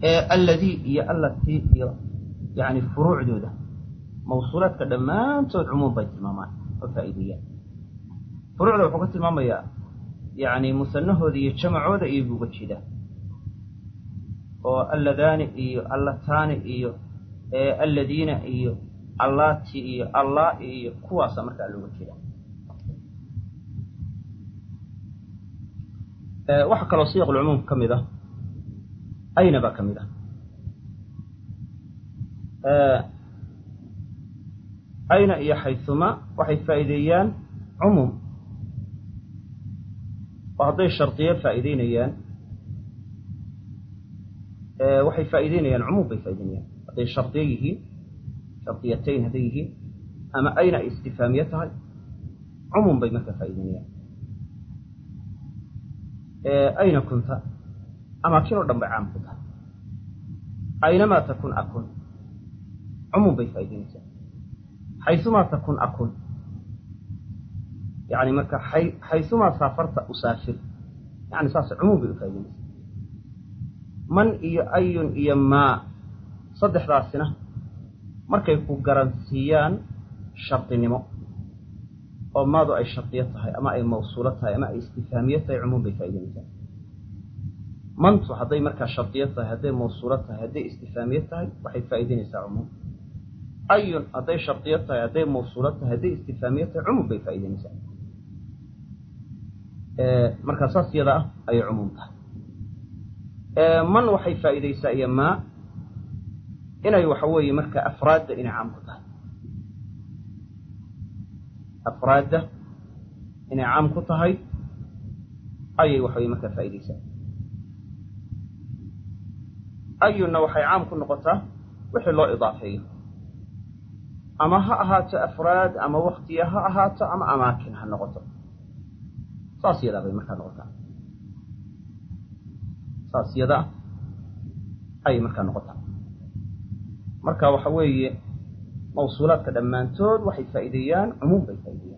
alladii iyo allatii iyo yani furuucdooda mawsuulaadka dhammaantood cumuum bay tilmaamaan oo faa'iideeyaan furuucda wuxuu ka tilmaamayaa yani musanahooda iyo jamacooda iyo buuga jeedaa oo alladaani iyo allataani iyo alladiina iyo allaati iyo allah iyo kuwaasa markaa looga jeedaa waxaa kaloo siyaq ulcumuum ka mid ah ayna baa ka mid ah ayna iyo xayuma waxay faa'iideeyaan cumuum oo hadday shardiye faa'iideynayaan waxay faa'iideynayaan cumuum bay faa'ideynayaan hadday shardiye yihiin shardiyatayn hadday yihiin ama ayna ay istifaamiye tahay cumuum bay markaa faa'iideynayaan ayna kunta amaakin oo dhan bay caam ku tahay aynamaa takun akun cumuum bay faa'ideynaysaa xaysumaa takun akun yani marka xaysumaa saafarta usaafir yani saas cumuum bay u faa'ideynaysaa man iyo ayun iyo maa saddexdaasina markay ku garansiiyaan shardinimo oo maadu ay shardiyo tahay ama ay mawsuulo tahay ama ay istifaamiye tahay cumuum bay faa'ideynaysaa mantu hadday markaa shardiyo tahay hadday mawsuulo tahay hadday istifaamiye tahay waxay faa'ideynaysaa cumuum ayun hadday shardiyo tahay hadday mawsuulo tahay hadday istifaamiye tahay cumuum bay faa'ideynaysaa markaa saas yada ah ayay cumuum tahay man waxay faa'iideysaa iyo maa inay waxa weeye marka afraadda inay caam ku tahay afraadda inay caam ku tahay ayay waxa weye markaa faa'iideysaa ayunna waxay caam ku noqotaa wixii loo idaafeeyo ama ha ahaato afraad ama waktiya ha ahaato ama amaakin ha noqoto saas yadaa bay markaa noqotaa saas yadaa ayay markaa noqotaa marka waxa weeye mawsuulaadka dhammaantood waxay faa'iideeyaan cumuum bay faa'ideeyaan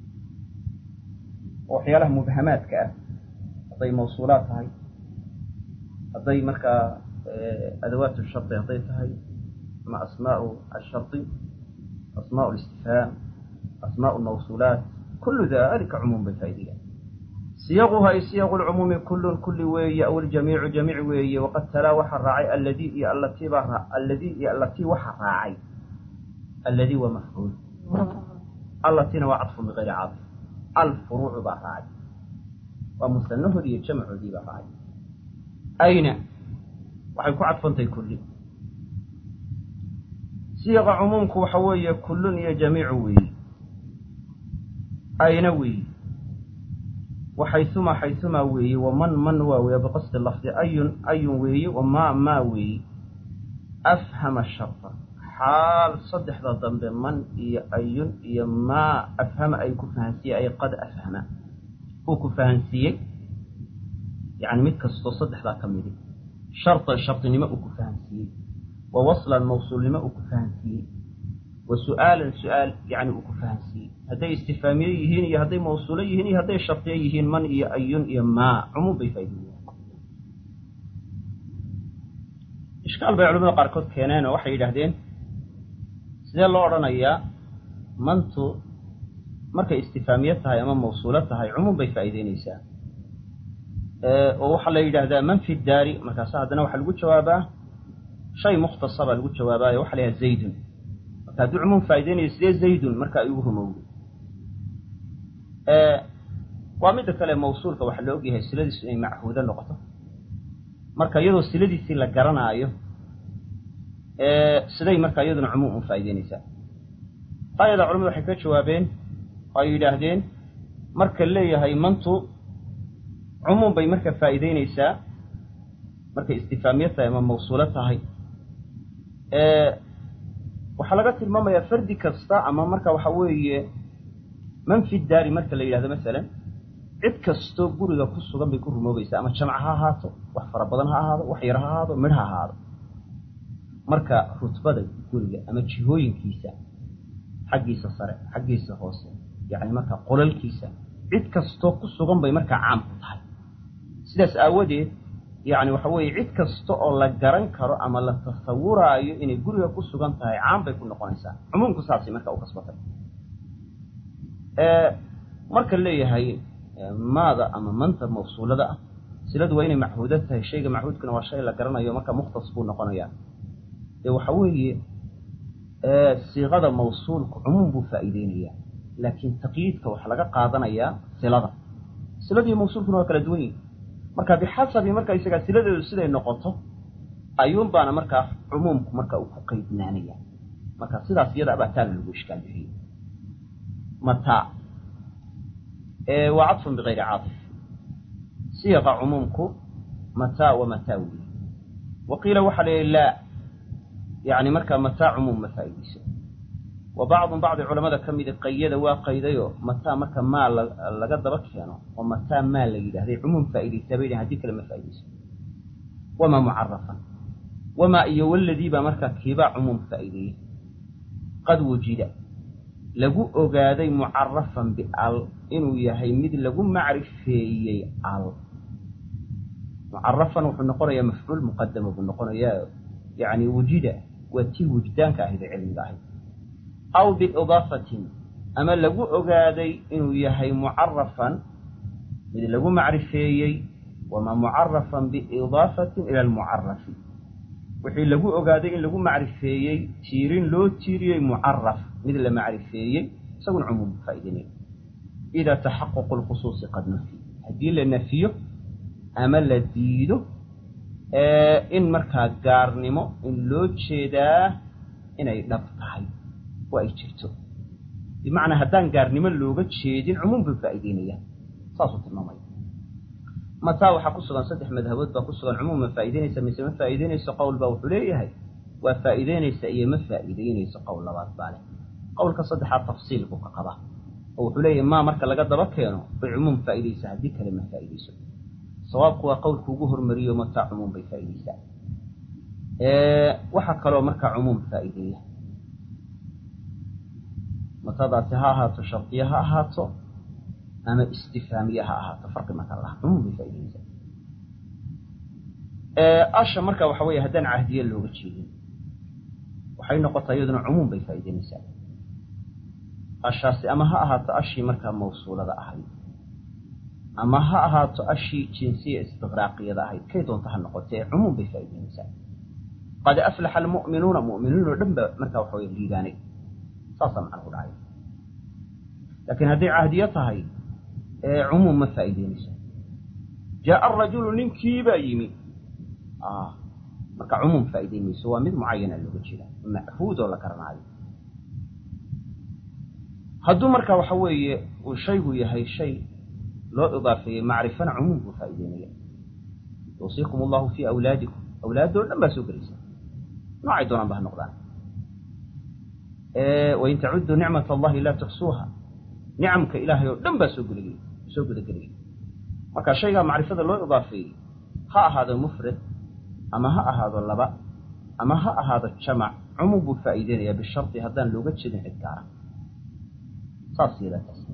oo waxyaalaha mubhamaadka ah hadday mawsuulaad tahay hadday markaa adawaat shardi hadday tahay ama asmaau ashardi asmaau listifhaam asmaau lmawsuulaat kullu dalika cumuum bay faa'ideeyaan siyaquha ay siyaqu lcumuumi kullun kulli weeye aw ljamiicu jamiic weeye waqad talaa waxaa raacay alladii iyo allatii baa alladii iyo allatii waxaa raacay alladii waa mafcuul allatiina waa cadfun bigayri caadif alfuruucu baa raacay waa musanahoodii iyo jamacoodii baa raacay ayna waxay ku cadfantahay kulli siyaqa cumuumku waxa weeye kullun iyo jamiicu weeye ayna weeye waxaysumaa xaysumaa weeye waman man waa weeye biqasdi lafdi ayun ayun weeye wamaa maa weeye afhama sharta xaal saddexda dambe man iyo ayun iyo maa afhama ay ku fahansiiyey ay qad afhama uu ku fahansiiyey yani mid kastoo saddexdaa ka midi shartan shardinimo uu ku fahansiiyey wa waslan mawsuulnimo uu ku fahansiiyey wa su'aalan su-aal yani uu ku fahansiiyey hadday istifaamiye yihiin iyo hadday mawsuulo yihiin iyo hadday shardiye yihiin man iyo ayun iyo maa cumuum bay faa'ideeyaan ishkaal bay culamada qaarkood keeneen oo waxay yidhaahdeen sidee loo odhanayaa mantu markay istifaamiye tahay ama mawsuulo tahay cumuum bay faa'iideyneysaa oo waxaa la yidhaahdaa man fi daari markaasa haddana waxaa lagu jawaabaa shay mukhtasar baa lagu jawaabaayo waxa la yidhaha zaydun marka hadduu cumuum faa'iideynayo sidee zaydun marka ay ugu rumowday waa midda kale mawsuulka waxaa la ogyahay siladiisu inay machuudo noqoto marka iyadoo siladiisii la garanaayo siday marka iyaduna cumuum u faa'ideyneysaa qaayada culamadu waxay ka jawaabeen oo ay yidhaahdeen marka leeyahay mantu cumuum bay marka faa'iideyneysaa markay istifaamiye tahay ama mawsuulo tahay waxaa laga tilmaamayaa fardi kasta ama marka waxa weeye man fi daari marka la yidhahdo masalan cid kastoo guriga ku sugan bay ku rumoobaysaa ama jamc ha ahaato wax fara badan ha ahaado wax yar ha ahaado midh ha ahaado marka rutbada guriga ama jihooyinkiisa xaggiisa sare xaggiisa hoose yacni marka qolalkiisa cid kastoo ku sugan bay markaa caam ku tahay sidaas aawadeed yacni waxa weeye cid kasta oo la garan karo ama la tasawuraayo inay guriga ku sugan tahay caan bay ku noqonaysaa cumuumku saasay marka u kasbatay marka leeyahay maada ama manta mawsuulada ah siladu waa inay machuuda tahay shayga machuudkuna waa shay la garanayo marka mukhtas buu noqonayaa dee waxa weeye siiqada mawsuulku cumuum buu faa'iideynayaa laakiin taqyiidka waxaa laga qaadanayaa silada siladiiyo mawsuulkuna waa kala duwan yihin marka bixasabi marka isagaa siladeedu siday noqoto ayuun baana markaa cumuumku marka uu ku qaydnaanaya marka sidaas iyada abaa taana lagu ishkaal bixiyey mataa waa cadfun bigayri caatif siiqa cumuumku mataa wa mataa weyi wa qiila waxaa la yihi laa yani markaa mataa cumuum ma faa'iideyso wa bacdun bacdi culamada ka midi qayada waa qaydayoo mataa marka maa laga daba keeno oo mataa maa la yidhahday cumuum faa'iidaysaa bay haddii kale ma faa'iideyso wamaa mucarafan wamaa iyo waladii baa markaa kiibaa cumuum faa'iideeyey qad wujida lagu ogaaday mucarafan bial inuu yahay mid lagu macrifeeyey al mucarafan wuxuu noqonayaa mafcuul muqadama buu noqonayaa yani wujida waa tii wujdaanka ahayd ee cilmiga ahayd aw biidaafatin ama lagu ogaaday inuu yahay mucarafan mid lagu macrifeeyey wamaa mucarafan biidaafatin ila almucarafi wixii lagu ogaaday in lagu macrifeeyey tiirin loo tiiriyey mucaraf mid la macrifeeyey isaguna cumuum faa'idaynaya idaa taxaququ lkhusuusi qad nufi haddii la nafiyo ama la diido in markaa gaarnimo in loo jeedaa inay dhab tahay oo ay jirto bimacnaa haddaan gaarnimo looga jeedin cumuum buu faa'ideynaya saasuu tilmaamaya mataa waxaa ku sugan saddex madhabood baa ku sugan cumuum ma faa'ideynaysa mise ma faa'ideynayso qowl baa wuxuu leeyahay waa faa'iideynaysa iyo ma faa'iideynayso qowl labaad baa leh qowlka saddexaad tafsiil buu ka qabaa oo wuxuu leeyahay maa marka laga daba keeno bay cumuum faa'iideysa haddii kale ma faa'iideyso sawaabku waa qowlku ugu hormariyo mataa cumuum bay faa'iideysaa waxaa kaloo markaa cumuum faa'iideeya matadaasi ha ahaato shardiye ha ahaato ama istifaamiye ha ahaato farqi marka laha cumuum bay faa'iideysaa asha marka waxa weeye haddaan cahdiye looga jeedin waxay noqotaa iyaduna cumuum bay faa'iideynaysaa ashaasi ama ha ahaato ashii markaa mawsuulada ahayd ama ha ahaato ashii jinsiya istiqraaqiyada ahayd kay doonta ha noqotee cumuum bay faa'iideynaysaa qad aflaxa almu'minuuna mu'miniin oo dhan ba markaa waxa weye liibaanay saasaa macna ku dhacay laakiin hadday cahdiyo tahay cumuum ma faa'iideynayso jaaa arajulu ninkii baa yimi marka cumuum faa'iideyn mayso waa mid mucayana looga jeeda machuud oo la garanaayo hadduu marka waxa weeye uu shaygu yahay shay loo idaafeeyey macrifana cumuum buu faa'iideynaya yuusiikum allahu fii awlaadikum awlaadoo dhan baa soo gelaysa noocay doonaan ba ha noqdaan wain tacudduu nicmat allahi laa tuxsuuha nicamka ilaahay oo dhan baa soo gudagelay soo gudagelaya marka shaygaa macrifada loo idaafeeyey ha ahaado mufrad ama ha ahaado laba ama ha ahaado jamac cumuum buu faa'iideynayaa bishardi haddaan looga jeedin cid gaara saas yadaa taas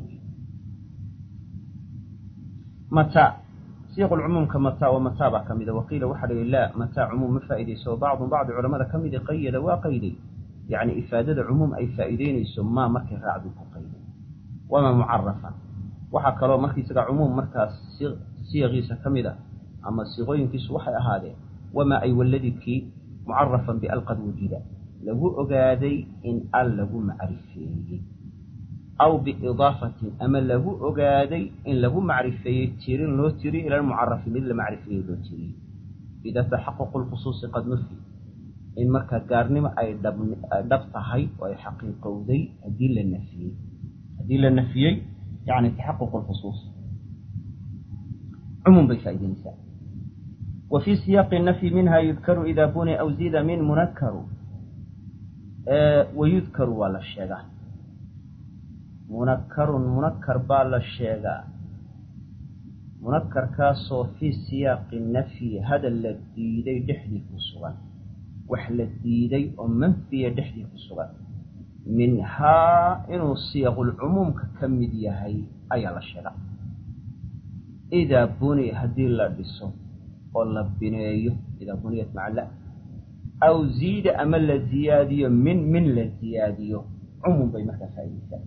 mataa siiq lcumuumka mataa wa mataa baa ka mida waqiila waxaa la yihi laa mataa cumuum ma faa'iideyso bacdun bacdi culamada ka midi qayada waa qayday yacni ifaadada cumuum ay faa'iideynayso maa markay raacdu ku qayday wamaa mucarafan waxaa kaloo markiisaga cumuum markaas siiqiisa ka mid a ama siiqooyinkiisu waxay ahaadeen wamaa ay waladikii mucarafan bialqad wujida lagu ogaaday in al lagu macrifeeyey aw biidaafatin ama lagu ogaaday in lagu macrifeeyey tirin loo tiriyo ila lmucarafi mid la macrifeeyey loo tiriyey idaa taxaququ lkhusuusi qad nufi in markaa gaarnimo ay dhab tahay oo ay xaqiiqowday haddii la nafiyey haddii la nafiyey yani taxaquq lkhusuus cumuum bay faa'ideynaysaa wa fii siyaaqi nafyi minha yudkaru ida buni aw zida min munakaru wayudkaru waa la sheegaa munakarun munakar baa la sheegaa munakarkaasoo fii siyaaqi nafyi hadal la diiday dhexdii ku sugan wax la diiday oo manfiya dhexdii ku sugan minhaa inuu siyaqulcumuumka ka mid yahay ayaa la sheegaa idaa buni haddii la dhiso oo la bineeyo idaa buniyat maca la aw ziida ama la ziyaadiyo min min la ziyaadiyo cumuum bay markaa faaidaysaa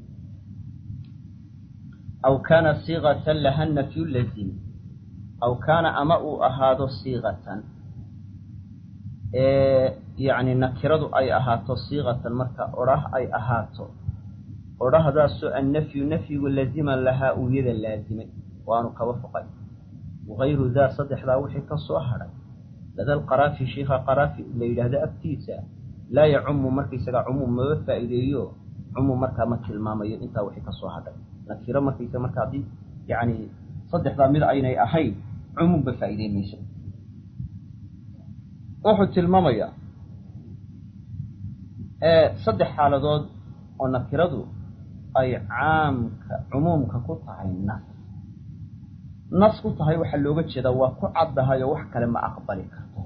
aw kaana siiqatan laha nafyu lazim aw kaana ama uu ahaado siiqatan yacni nakiradu ay ahaato siiqatan marka odhah ay ahaato odhahdaasoo annafyu nafyigu laziman lahaa uu yada laazimay waanu kaba foqay wagayru daa saddexdaa wixii ka soo hadhay lada alqaraafi sheikha qaraafi la yidhaahdo agtiisa laa yacumu markaysaga cumuum maba faa'iideeyo cumuum markaa ma tilmaamayo intaa wixii ka soo hadhay nakiro markaysa marka haddii yacni saddexdaa mid aynay ahayn cumuumba faa'iideyn mayso wuxuu tilmaamayaa saddex xaaladood oo nakiradu ay caamka cumuumka ku tahay nas nas ku tahay waxaa looga jeedaa waa ku caddahay oo wax kale ma aqbali karto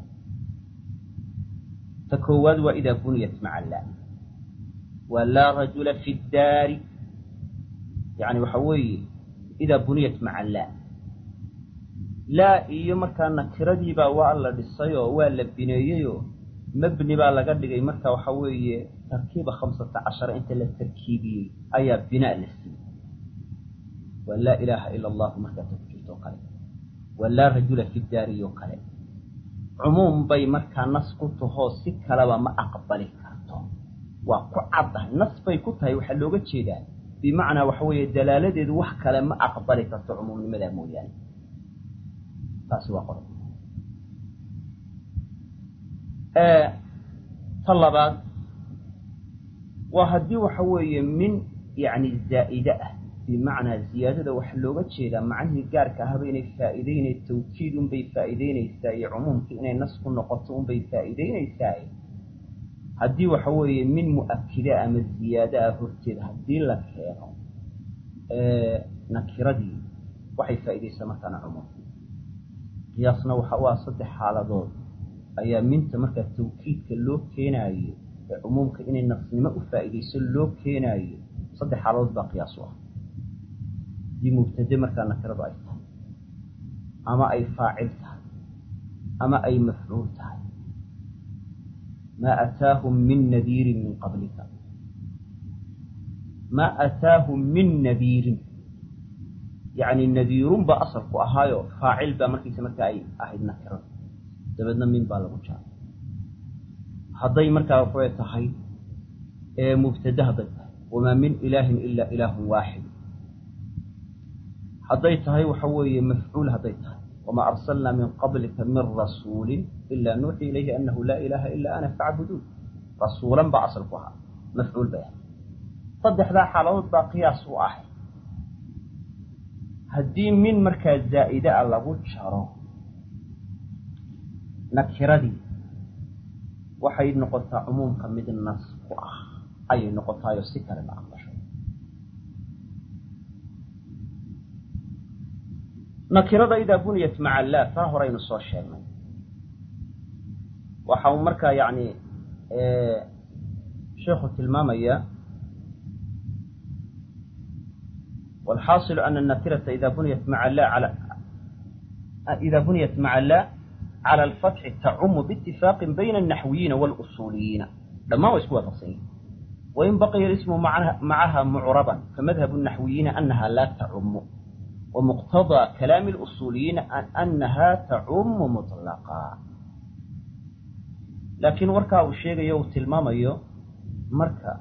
ta koowaad waa idaa buniyat maca laa waa laa rajula fi ddaari yacni waxa weeye idaa buniyat maca laa laa iyo markaa nakiradiibaa waa la dhisayoo waa la bineeyeyoo mabni baa laga dhigay marka waxa weeye tarkiiba khamsata cashara inta la tarkiibiyey ayaa binaa la siiyey waa laa ilaaha ila allahu markaa ta ku jirto o kale waa laa rajula fi daari oo kale cumuum bay markaa nas ku tahoo si kaleba ma aqbali karto waa ku caddahay nas bay ku tahay waxaa looga jeedaa bimacnaa waxa weeye dalaaladeedu wax kale ma aqbali karto cumuumnimadaa mooyaane taasi waa qodob ta labaad waa haddii waxa weeye min yacni zaa'ide ah bimacnaa ziyaadada waxaa looga jeedaa macnihii gaarka ahaba inay faa'iideynay tawkiid unbay faa'iideynaysaa iyo cumuumkii inay nas ku noqoto unbay faa'iideynaysaa haddii waxa weeye min mu'akida ama ziyaado ah horteed haddii la keeno nakiradii waxay faa'iidaysaa markaana cumuum qiyaasna waxa u ah saddex xaaladood ayaa minta markaa tawkiidka loo keenaayo ee cumuumka inay nafsnimo u faa'iidayso loo keenaayo saddex xaaladood baa qiyaas u ah haddii mubtade markaa nakiradu ay tahay ama ay faacil tahay ama ay mafcuul tahay maa ataahum min nadiirin min qablika maa ataahum min nadiirin yacni nadiirun baa asalku ahaayo faacil baa markiisa markaa ay ahayd nakirada dabeedna min baa lagu jaaray hadday markaa waxay tahay mubtade hadday tahay wamaa min ilaahin ilaa ilaahun waaxid hadday tahay waxa weeye mafcuul hadday tahay wamaa arsalnaa min qablika min rasuulin ilaa nuuxii ilayhi anahu laa ilaaha ilaa ana facbuduun rasuulan baa asalku ahaa mafcuul bay ahay saddexdaa xaaladood baa qiyaas u ahay haddii min markaa zaa'ide a lagu jaro nakiradii waxay noqotaa cumuumka mid nas ku ah ayay noqotaayo si kale ma aqbasho nakirada idaa buniyat maca laa taa horaynu soo sheegnay waxa uu markaa yacni sheikhu tilmaamaya والxاaصل أن النakرة إdا buنyت mع إdا buنyت mعa لا على الفتح تcم باتفاق بين النحوiيiن والأصuuلiyiiن dhamaan wa isku waafqsanya وإن بقya الاسم معها معربا فمذهب النحوiيiن أنها لا تcم ومقتضى كلام الأصuuلiyiiن أنها تcم مطلقا laakiin warkaa uu sheegayo uu tilmaamayo marka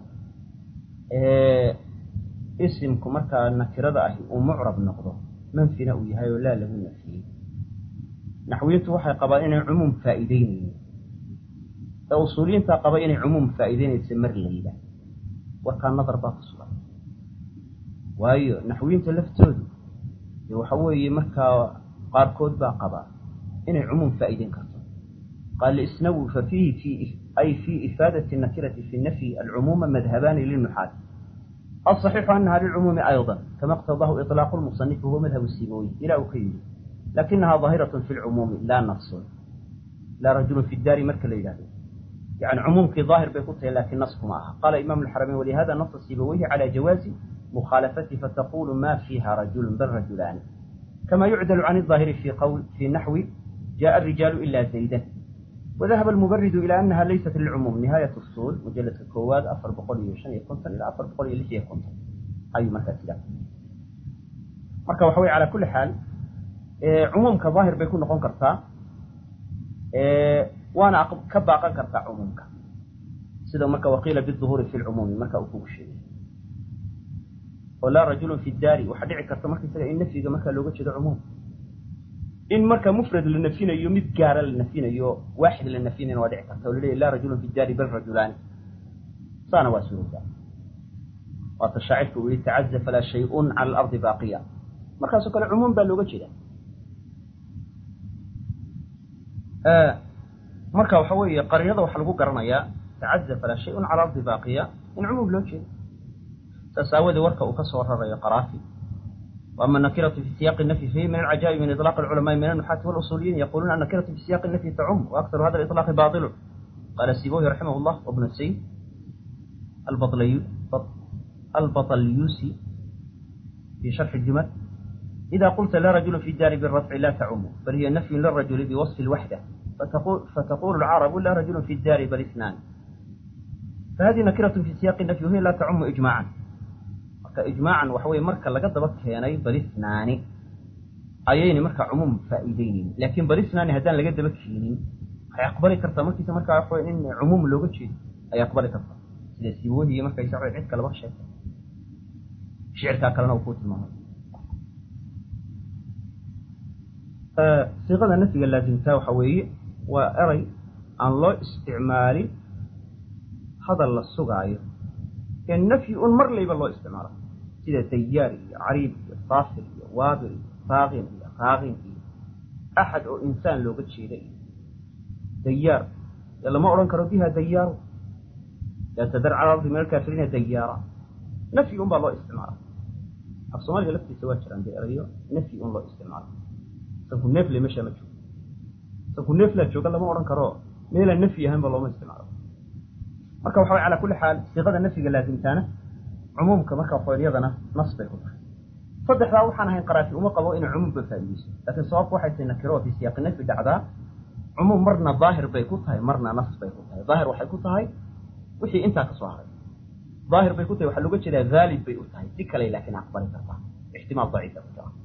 isimku markaa nakirada ahi uu mucrab noqdo manfina uu yahay oo laa lagu nafiyey naxwiyiintu waxay qabaan inay cumuum faa'iideynayeen ee usuuliyiintaa qaba inay cumuum faa'iideynaysa mar layla warkaa nadar baa ku sugan waayo naxwiyiinta laftoodu dee waxa weeye markaa qaarkood baa qabaa inay cumuum faa'iideyn karto qaal isnawi fa fiihi fi ay fii ifaadati nakirati fi nafyi alcumuuma madhabaani linuxaat الصحيح أنها للعموم أيضا كما اقتضاه إطلاق المصنف وهو مذهب السيبوي إلى أكيد لكنها ظاهرة في العموم لا نص لا رجل في الدار مرك ليلة يعني عمومك ظاهر بيقولها لكن نصف معها قال إمام الحرمين ولهذا نص السيبويه على جواز مخالفته فتقول ما فيها رجل بل رجلان كما يعدل عن الظاهر في قول في نحو jaءa الrijaalu ila zaydan wadahaba almubaridu ila anaha laysat lilcumuum nihaayat usuul mujaladka koowaad afar boqol iyo shan iyo konton ilaa afar boqol iyo lix iyo konton ayuu markaa sidaa marka waxa weye calaa kulli xaal cumuumka daahir bay ku noqon kartaa waana ka baaqan kartaa cumuumka sida marka waqiila biduhuuri fi lcumuumi marka uu kugu sheegay oo laa rajulun fi daari waxaa dhici karta marka isaga in nafyiga markaa looga jeedo cumuum in marka mufrad la nafinayo mid gaara la nafinayo waaxid la nafinayn waa dhici karta oo laleeyahy laa rajulun fi daari bal rajulaani saana waa suurowdaa waata shaacirka uu yihi tacaza falaa shay-un cala alardi baaqiya markaasoo kale cumuum baa looga jeeda marka waxa weeye qaryada waxaa lagu garanayaa tacaza falaa shay-un cala ardi baaqiya in cumuum loo jeedo saas aawadee warka uu ka soo rarayo qaraafi وأما النكرة في سياق النفي فيه من العجائب من إطلاق العلماء من النحاة والأصوليين يقولون النكرة في سياق النفي تعم وأكثر هذا الإطلاق باطل قال السيبوي رحمه الله وابن السيد البطلي البطليوسي في شرح الجمل إذا قلت لا رجل في الدار بالرفع لا تعم بل هي نفي للرجل بوصف الوحدة فتقول, فتقول العرب لا رجل في الدار بل اثنان فهذه نكرة في سياق النفي وهي لا تعم إجماعا ijmaacan waxa weye marka laga daba keenay balisnaani ayayna markaa cumuum faa'iideyneyn laakiin balisnaani haddaan laga daba keenin waxay aqbali kartaa markiisa markaa waxa in cumuum looga jeedo ayay aqbali kartaa sida siboodi markaysa wa cid kaleba sheegtay shicirkaa kalena uu ku tilmaamay siiqada nafyiga laazimtaa waxa weeye waa eray aan loo isticmaalin hadal la sugaayo ee nafyi un mar layba loo isticmaalo sida dayaar iyo cariib iyo saafir iyo waabir iyo saaqin iyo qaaqin iyo axad oo insaan looga jeeda iyo dayaar dee lama odhan karo biha dayaaru laa tadar cala ardi min alkaafiriina dayaara nafyi un baa loo isticmaala af soomaaliga laftiisa waa jiraan dee erayo nafyi un loo isticmaalo isaku neefle meesha ma joogo isaku neeflaa jooga lama odhan karo meelaan nafyi ahaynba looma isticmaalo marka waxa way calaa kulli xaal siiqada nafyiga laazimtaana cumuumka marka foolyadana nas bay ku tahay saddexdaa waxaan ahayn qaraafi uma qabo inay cumuumba faa'iideyso laakiin sababku waxay tahay nakiro fi siyaaqi nafyi dhacdaa cumuum marna daahir bay ku tahay marna nas bay ku tahay daahir waxay ku tahay wixii intaa ka soo haray daahir bay ku tahay waxaa looga jeedaa haalib bay u tahay si kale laakiin aqbali kartaa ixtimaal daciifa ku jira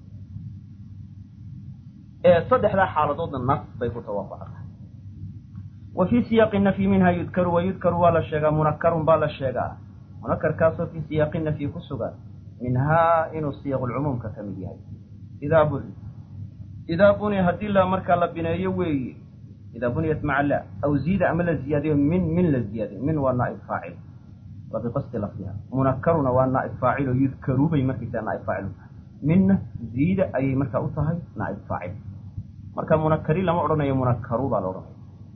saddexdaa xaaladoodna nas bay ku tawaafaqataa wa fii siyaaqi nafyi minha yudkaru wa yudkaru waa la sheegaa munakarun baa la sheegaa munakarkaasoo fii siyaaqi nafyi ku sugan minhaa inuu siyaqulcumuumka ka mid yahay idaa buni idaa buniya haddii la markaa la bineeyo weeye idaa buniyat maca la aw ziida ama la ziyaadiyo min min la ziyaadiyo min waa naa'ib faacil waa biqasdi lafdiha munakaruna waa naa'ib faacil oo yudkaru bay markaysaa naa'ib faacil u tahay minna ziida ayay markaa u tahay naa'ib faacil marka munakari lama odhanayo munakaru baa la odhanaya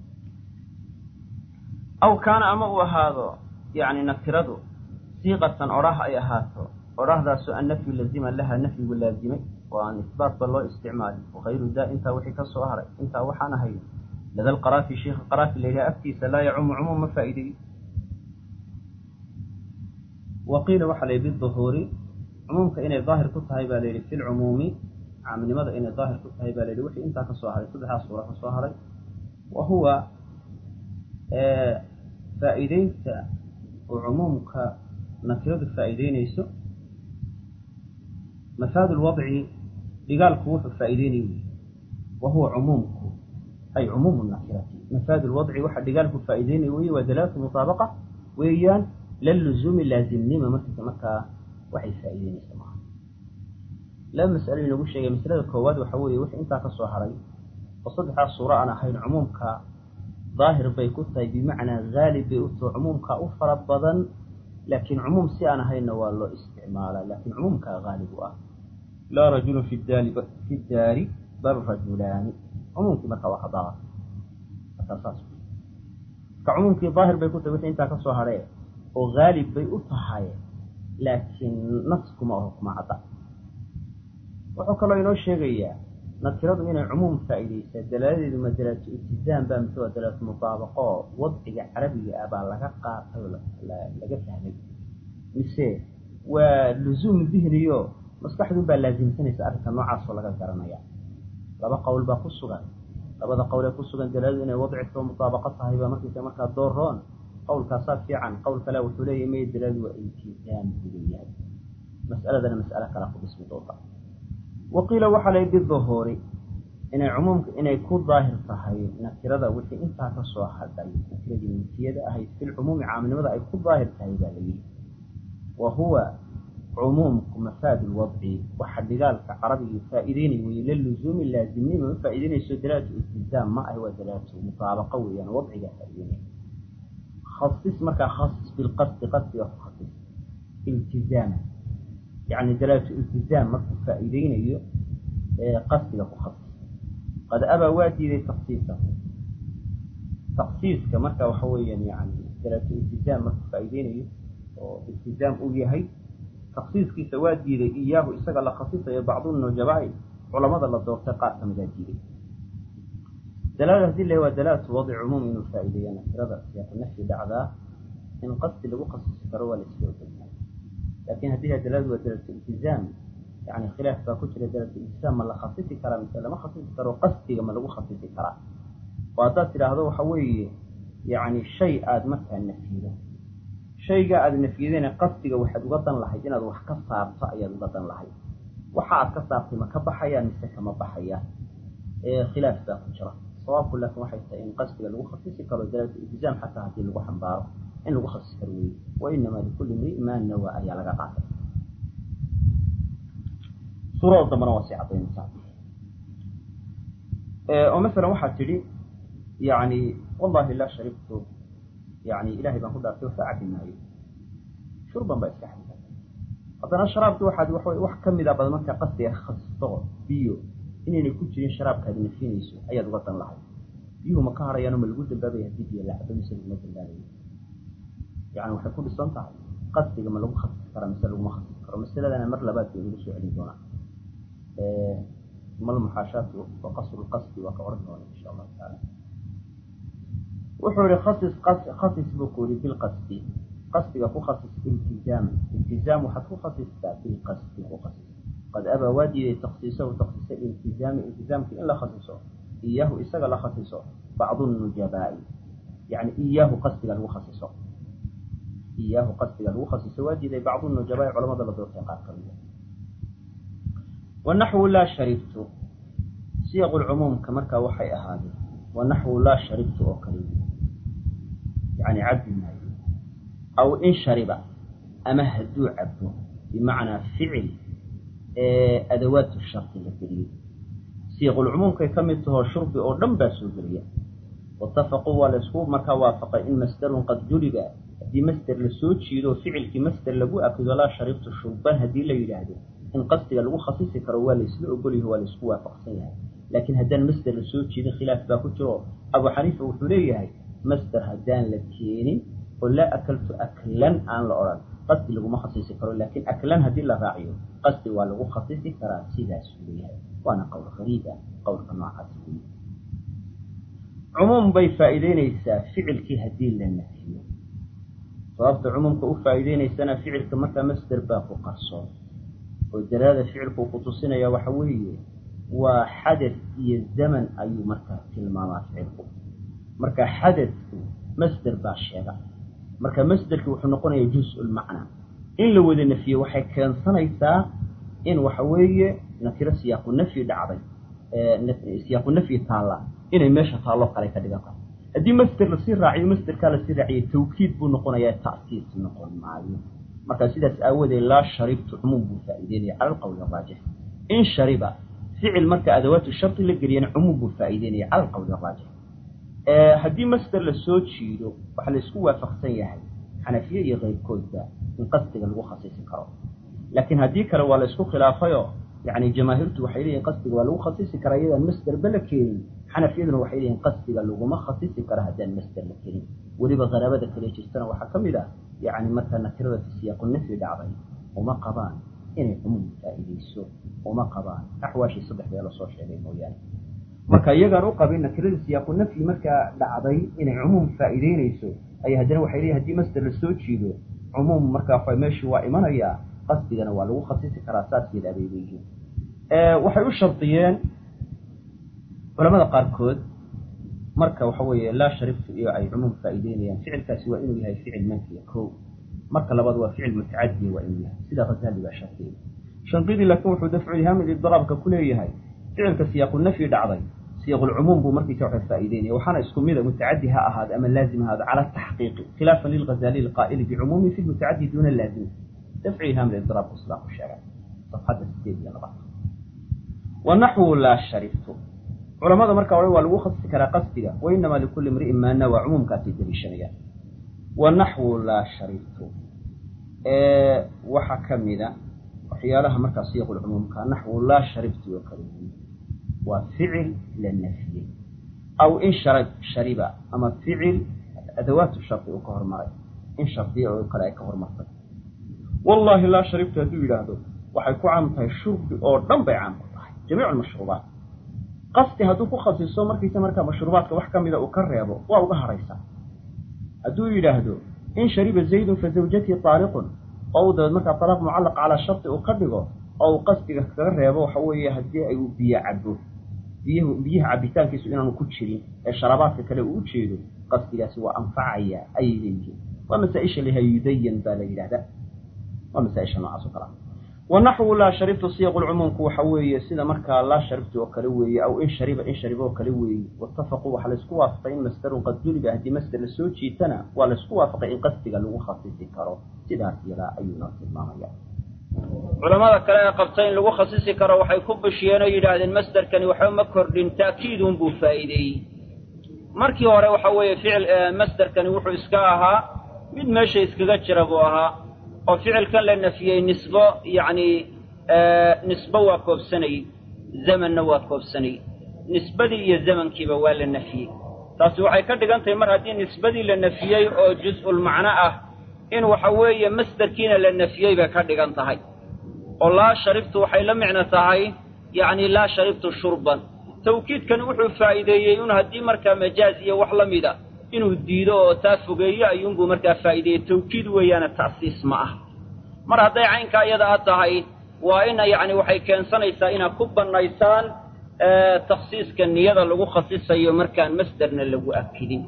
aw kaana ama uu ahaado yacni nakiradu siiqatan odhah ay ahaato odhahdaasoo annafyu lazima laha nafyigu laazimay oo aan isbaatba loo isticmaalin wakayru daa intaa wixii ka soo haray intaa waxaan ahay lada lqaraafi sheikha qaraafi la yidhaha agtiisa laa yacumu cumuum ma faa'iideeyo wa qiila waxaa la yidhi biduhuuri cumuumka inay daahir ku tahay baa la yidhi fi lcumuumi caamnimada inay daahir ku tahay baa la yidhi wixii intaa ka soo haray saddexdaa suura ka soo haray wa huwa faa'iideynta oo cumuumka nakiradu faa'iideynayso mafaadu lwadci dhigaalku wuxuu faa'iideynayo wa huwa cumuumku ay cumuumu nakirati mafaadu lwadci waxa dhigaalku faa'iideynayo weye waa dalaalatu mutaabaqa weeyaan laluzuumi laazimnima markasa markaa waxay faa'iideynaysa maaha laba mas'alo inagu sheegay masalada koowaad waxa weeye wixii intaa ka soo haray oo saddexdaas suuro aan ahayn cumuumka daahir bay ku tahay bimacnaa haalib bay u tahay cumuumkaa u fara badan laakiin cumuum si aan ahaynna waa loo isticmaalaa laakiin cumuumkaa haalib u ah laa rajulun fi daali fi daari bal rajulaani cumuumkii marka waa ka daahir markaa saas marka cumuumkii daahir bay ku tahay wixii intaa ka soo hadhee oo haalib bay u tahay laakiin nas kuma oho kuma cadda wuxuu kaloo inoo sheegayaa nakiradu inay cumuum faa'iideysaa dalaaladeedu ma dalaatu iltizaam baa mise waa dalaatu mutaabaqo wadciga carabiga ah baa laga qaatay oo laga fahmay mise waa luzuum dihniyo maskaxdun baa laasimsanaysa arrinka noocaasoo laga garanaya laba qowl baa ku sugan labada qowl ee ku sugan dalaaladu inay wadci kao mutaabaqo tahay baa markiisa markaa dooroon qowlkaasaa fiican qowl kale wuxuu leeyahy may dalaaladu waa iltizaam buu leeyahay mas'aladana mas'ale kala ku dhismi doonta wa qiila waxaa lay biduhuuri inay cumuumka inay ku daahir tahay nakirada wixii intaa ka soo hadhay nakiradii mintiyada ahayd filcumuumi caamnimada ay ku daahir tahay baa layidhi wa huwa cumuumku mafaad lwadci waxa dhigaalka carabigii faa'iideynay weye liluzuumi laazimnima ma faa'iideynayso dalaalatu iltizaam ma ah waa dalaalatu mutaabaqa weeyaan wadcigaa faa'iideynaya khasis markaa khasis bilqasdi qasdiga ku khasis iltizaama yacni dalaalatu iltizaam markuu faa'iideynayo qasdiga ku khasis qad abaa waa diiday taksiisahu taksiiska marka waxa weeyaan yani dalaalatu iltizaam markuu faa'iideynayo oo iltizaam uu yahay taksiiskiisa waa diiday iyaahu isaga la khasisayo bacdu nujabaa'i culamada la doortay qaar ka midaa diiday dalaalada hadii la waa dalaalatu wadic cumuum inuu faa'iideeya nakirada siyaaqu nafyi dhacdaa in qasdi lagu khasisi karo waa la isla ogolyahay laakin haddii ha dalaaladu waa dalaalatu iltizaam yani khilaaf baa ku jira dalaalatu iltizaam ma la khasisi karaa mise lama khasisi karo qasdiga ma lagu khasisi karaa oo haddaad tidhaahdo waxa weeye yani shay aada markaa nafyido shayga aada nafyideen qasdiga waxaad uga dan lahayd inaad wax ka saarto ayaad uga dan lahayd waxa aad ka saartay ma ka baxayaan mise kama baxayaan khilaaf baa ku jira sawaabku laakin waxay tahay in qasdiga lagu khasisi karo dalaalatu iltizaam xataa haddii lagu xambaaro in lagu khasisi karo weeye wa inamaa likulli mri maa nawa ayaa laga qaatay suurada dambana waa sii cadaynaysaa oo masalan waxaad tidhi yani wallahi laa sharibtu yani ilahay baan ku dhaartay waxba cabi maayo shurban baa iska xadisan haddana sharaabki waxaad waxaway wax ka mid a bad markaa qasdiga khasisto biyo inaynay ku jirin sharaabkaad nafinayso ayaad uga dan lahay biyuhu ma ka harayaano ma lagu dambaabaya haddii biyo la cabo mise laguma dambaabayo yani waxay ku dhisan tahay qasdiga ma lagu khasisi karaa mise laguma khasisi karo masaladana mar labaad bay nagu soo celin doonaa malmuxaashaatu wa qasru lqasdi waa ka odhan doona insha allahu taala wuxuu yihi khasis khasis buu ku yihi bilqasdi qasdiga ku khasis iltizaama iltizaam waxaad ku khasistaa bilqasdi ku khasis qad abaa waa diiday taksiisahu taksiisa iltizaami iltizaamki in la khasiso iyaahu isaga la khasiso bacdu nujabaa'i yani iyaahu qasdiga lagu khasiso iyaahu qasdiga lagu khasiso waa diiday bacdu nujabaa'i culamada la doortay qaar kamida wanaxwu laa sharibtu siyaqu lcumuumka markaa waxay ahaadeen wanaxwu laa sharibtu oo kale yani cabdi maayo aw in shariba ama hadduu cabo bimacnaa ficil adawaatu shardi la geliyey siiqulcumuumkay ka mid tahoo shurbi oo dhan baa soo geliya waitafaquu waa laysku markaa waafaqay in masdarun qad juliba haddii masder lasoo jiido ficilkii masder lagu akido laa sharibtu shurban haddii la yidhaahdo in qasdiga lagu khasisi karo waa laysla ogolyaho waa laysku waafaqsan yahay laakiin haddaan masder lasoo jiidin khilaaf baa ku jiro abu xaniifa wuxuu leeyahay masder haddaan la keenin oo laa akaltu aklan aan la odhan qasdi laguma khasisi karo laakiin aklan haddii la raaciyo qasdi waa lagu khasisi karaa sidaasuu leeyahay waana qowl khariib ah qowlka noocaasi wey cumuum bay faa'iideyneysaa ficilkii haddii la nafiyo sababta cumuumka u faa'iideyneysana ficilka markaa masder baa ku qarsoon oo dalaada ficilku ku tusinaya waxa weeye waa xadad iyo zaman ayuu markaa tilmaamaa ficilku marka xadadku masder baa sheega marka masderki wuxuu noqonaya juz-ulmacnaa in la wada nafiye waxay keensanaysaa in waxa weeye nakiro siyaaqu nafyi dhacday siyaaqu nafyi taalla inay meesha taalloo kale ka dhigan tahay haddii masder lasii raaciyo masderkaa lasii raaciyo tawkiid buu noqonayaa ta'siis noqon maayo marka sidaas aawadeed laa sharibtu cumuum buu faa'iideynaya cala alqowli araajix in shariba ficil marka adawaatu shardi la geliyana cumuum buu faa'iideynaya cala alqowli araajix haddii masder lasoo jiido waxaa laysku waafaqsan yahay xanafiye iyo keyrkoodba in qasdiga lagu khasisi karo laakiin haddii kale waa laysku khilaafayoo yani jamaahiirtu waxay leeyihin qasdiga waa lagu khasisi karaa iyadaan masderba la keenin xanafiyaduna waxay leeyihin qasdiga laguma khasisi karo haddaan masder la keenin weliba qaraabada kale jirtana waxaa ka mid ah yani markaa nakirada fi siyaaqu nafyi dhacday uma qabaan inay cumuum faa'iideyso uma qabaan axwaashii saddexdee lasoo sheegay mooyaane marka iyagaan u qabin nakirada siyaaqu nafyi markaa dhacday inay cumuum faa'iideyneyso ay haddana waxay leeyihin hadii masder lasoo jiido cumuum markaa meeshii waa imanayaa qasdigana waa lagu khasisi karaa saas yadaa bay leeyihiin waxay u shardiyeen culamada qaarkood marka waxa weeye laa sharibtu iyo ay cumuum faa'iideynayaan ficilkaasi waa inuu yahay ficil manfiya ko marka labaad waa ficil mutacadiya waa inuu yahay sida hazaali baa shartiyey shanqidii laakiin wuxuu dafcu ilhaamil idraabka ku leeyahay ficilka siyaaqu nafyi dhacday siyaqulcumuum buu markiisa waxa faa'iideynaya waxaana isku mida mutacadi ha ahaada ama laazim ahaada cala taxqiiqi khilaafan lilghazali alqaa'ili bicumuumi fi lmutacadi duuna laazim dafcu ilhaamil idraabku sidaa ku sheegay safxadda sideed iyo labaad wa naxwu laa sharibtu culamada marka hore waa lagu khasisi karaa qasdiga wa inamaa likulli imri'in maa nawaa cumuumkaasay deliishanayaan wa naxwu laa sharibtu waxaa ka mida waxyaalaha markaa siyaqulcumuumka naxwu laa sharibtu oo kale waa ficil la nafiyey aw in sharab shariba ama ficil adawaatu shardi uu ka hormaray in shardiya oo kale ay ka hormartay wallaahi laa sharibtu hadduu yidhaahdo waxay ku caam tahay shurbi oo dhan bay caam ku tahay jamiicu almashruubaat qasdi hadduu ku khasiso markiisa markaa mashruubaadka wax ka mida uu ka reebo waa uga haraysaa hadduu yidhaahdo in shariba zaydun fa zawjatii taaliqun oo uu dabeed markaa talaaq mucallaq calaa shardi uu ka dhigo oo uu qasdiga kaga reebo waxa weeye haddii ay uu biyo cabo biyuhu biyaha cabitaankiisu inaanu ku jirin ee sharabaadka kale uu u jeedo qasdigaasi waa anfacaya ayay leeyihiin waa masaa-isha laha yudayan baa la yidhahdaa waa masaaisha noocaas oo kale ah wa naxwu laa sharibtu siyaqu lcumuumku waxa weeye sida markaa laa sharibtu oo kale weeye aw in shariba in shariba oo kale weeye waitafaquu waxaa laysku waafaqay in masdarun qad duliba haddii masder lasoo jiitana waa laysku waafaqay in qasdiga lagu khasisi karo sidaas yadaa ayuu noo tilmaamaya culamada kale ee qabta in lagu khasisi karo waxay ku bishiyeen oo yidhaahdeen masderkani waxba ma kordhin taakiidun buu faa'iideeyey markii hore waxa weeye ficil masderkani wuxuu iska ahaa mid meesha iskaga jira buu ahaa oo ficilkan la nafiyey nisbo yacni nisbo waa koobsanayey zamanna waa koobsanayey nisbadii iyo zamankiiba waa la nafiyey taasi waxay ka dhigan tahay mar haddii nisbadii la nafiyey oo juz-ulmacno ah in waxa weeye masderkiina la nafiyey bay ka dhigan tahay oo laa sharibtu waxay la micno tahay yacni laa sharibtu shurban tawkiidkani wuxuu faa'iideeyey un haddii markaa majaaz iyo wax la mida inuu diido oo taa fogeeyo ayuunbuu markaa faa'iideeyey tawkiid weeyaane ta'siis ma ah mar hadday caynkaa iyada a tahay waa ina yacni waxay keensanaysaa inaad ku bannaysaan takhsiiska niyada lagu khasisayo markaan masderna lagu akidin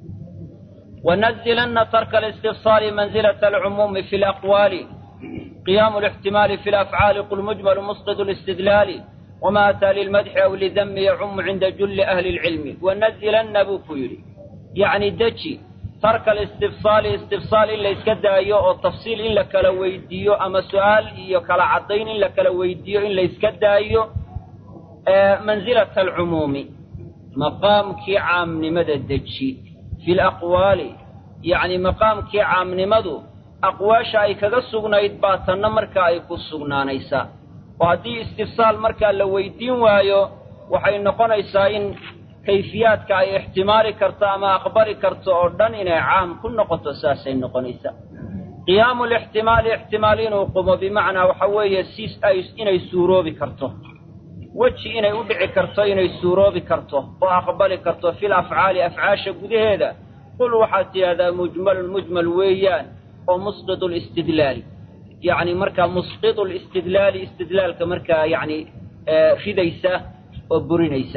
ونزلن ترك الاستفصال منزلة العموم في الأقوال قيام الاحتمال في الأفعال قل مجمل مسقط الاستدلال وما أتى للمدح أو لذم يعم عند جل أهل العلم ونزلن بكيري يعني دجي ترك الاستفصال استفصال إلا يسكد أيو أو تفصيل إلا كلا ويديو أما سؤال إيو كلا عضين إلا كلا ويديو إلا يسكد أيو آه منزلة العموم مقام كي عام نمدى الدجي fi alaqwaali yacni maqaamkii caamnimadu aqwaasha ay kaga sugnayd baa tanna markaa ay ku sugnaanaysaa oo haddii istifsaal markaa la weydiin waayo waxay noqonaysaa in kayfiyaadka ay ixtimaali karto ama aqbali karto oo dhan inay caam ku noqoto saasay noqonaysaa qiyaamu lixtimaali ixtimaal inuu qumo bimacnaa waxa weeye si ay inay suuroobi karto weji inay u dhici karto inay suuroobi karto oo aqbali karto fil afcaali afcaasha gudaheeda qul waxaad tidhahdaa mujmalun mujmal weeyaan oo musqitu listidlaali yacni markaa musqitu listidlaali istidlaalka markaa yacni ridaysa oo burinaysa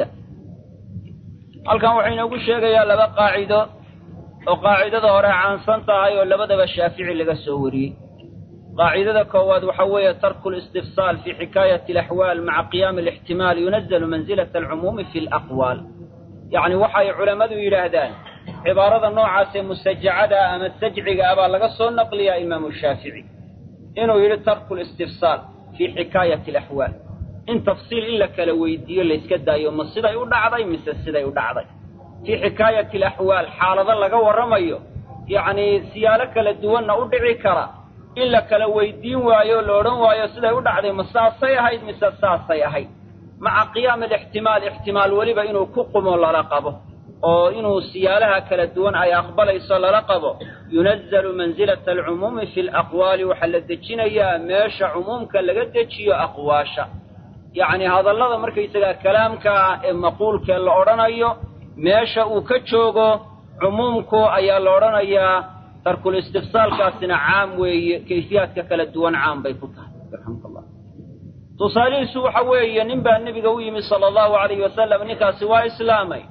halkan wuxuu inoogu sheegayaa laba qaacido oo qaacidada hore caansan tahay oo labadaba shaafici laga soo wariyey qaacidada koowaad waxa weeye tarku listifsaal fi xikaayati alaxwaal maca qiyaami alixtimaal yunazalu mansilata alcumuumi fi alaqwaal yacni waxay culammadu yidhaahdaan cibaarada noocaasee mustajacada ama sajciga ah baa laga soo naqliyaa imaamu shaafici inuu yidhi tarku listifsaal fii xikaayati alaxwaal in tafsiil in la kala weydiiyo layska daayo ma siday u dhacday mise siday u dhacday fii xikaayati alaxwaal xaalado laga warramayo yacnii siyaalo kala duwanna u dhici kara in la kala weydiin waayo la odhan waayo siday u dhacday ma saasay ahayd mise saasay ahayd maca qiyaami alixtimaal ixtimaal weliba inuu ku qumo lala qabo oo inuu siyaalaha kala duwan ay aqbalayso lala qabo yunazalu mansilata alcumuumi fi alaqwaali waxaa la dejinayaa meesha cumuumka laga dejiyo aqwaasha yacni hadallada markaysagaa kalaamka ah ee maquulkee la odhanayo meesha uu ka joogo cumuumku ayaa la odhanayaa tarkul istifsaalkaasina caam weeye kayfiyaadka kala duwan caam bay ku tahay raxmatullah tusaalihiisu waxa weeye nin baa nebiga u yimi sala allahu alayhi wasalam ninkaasi waa islaamay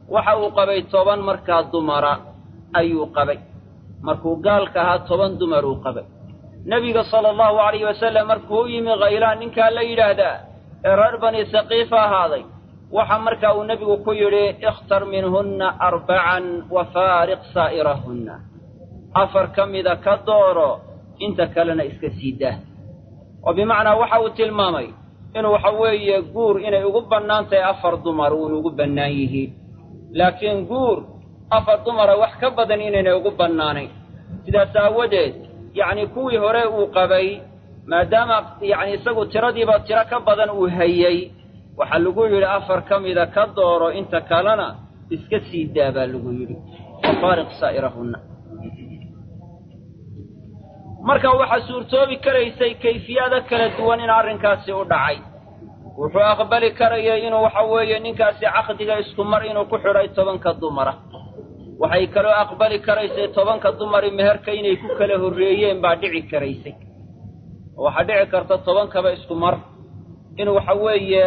waxa uu qabay toban markaa dumara ayuu qabay markuu gaalka ahaa toban dumar uu qabay nebiga sala allahu alayhi wasalam markuu u yimi khaylaan ninkaa la yidhaahdaa ee reer bani saqiifa ahaaday waxa markaa uu nebigu ku yidhi ikhtar minhunna arbacan wa faariq saa'irahunna afar ka mida ka dooro inta kalena iska sii daa oo bimacnaa waxa uu tilmaamay inuu waxa weeye guur inay ugu bannaan tahay afar dumar uun ugu bannaan yihiin laakiin guur afar dumara wax ka badan inaynay ugu bannaanayn sidaas aawadeed yacni kuwii hore uu qabay maadaama yacni isagu tiradiiba tiro ka badan uu hayey waxaa lagu yidhi afar ka mida ka dooro inta kalena iska sii daa baa lagu yidhi wafaariq saa'irahunna marka waxaa suurtoobi karaysay kayfiyado kala duwan in arrinkaasi u dhacay wuxuu aqbali karayay inuu waxa weeye ninkaasi caqdiga isku mar inuu ku xidhay tobanka dumara waxay kaloo aqbali karaysay tobanka dumari meherka inay ku kala horreeyeen baa dhici karaysay waxaa dhici karta tobankaba isku mar in waxa weeye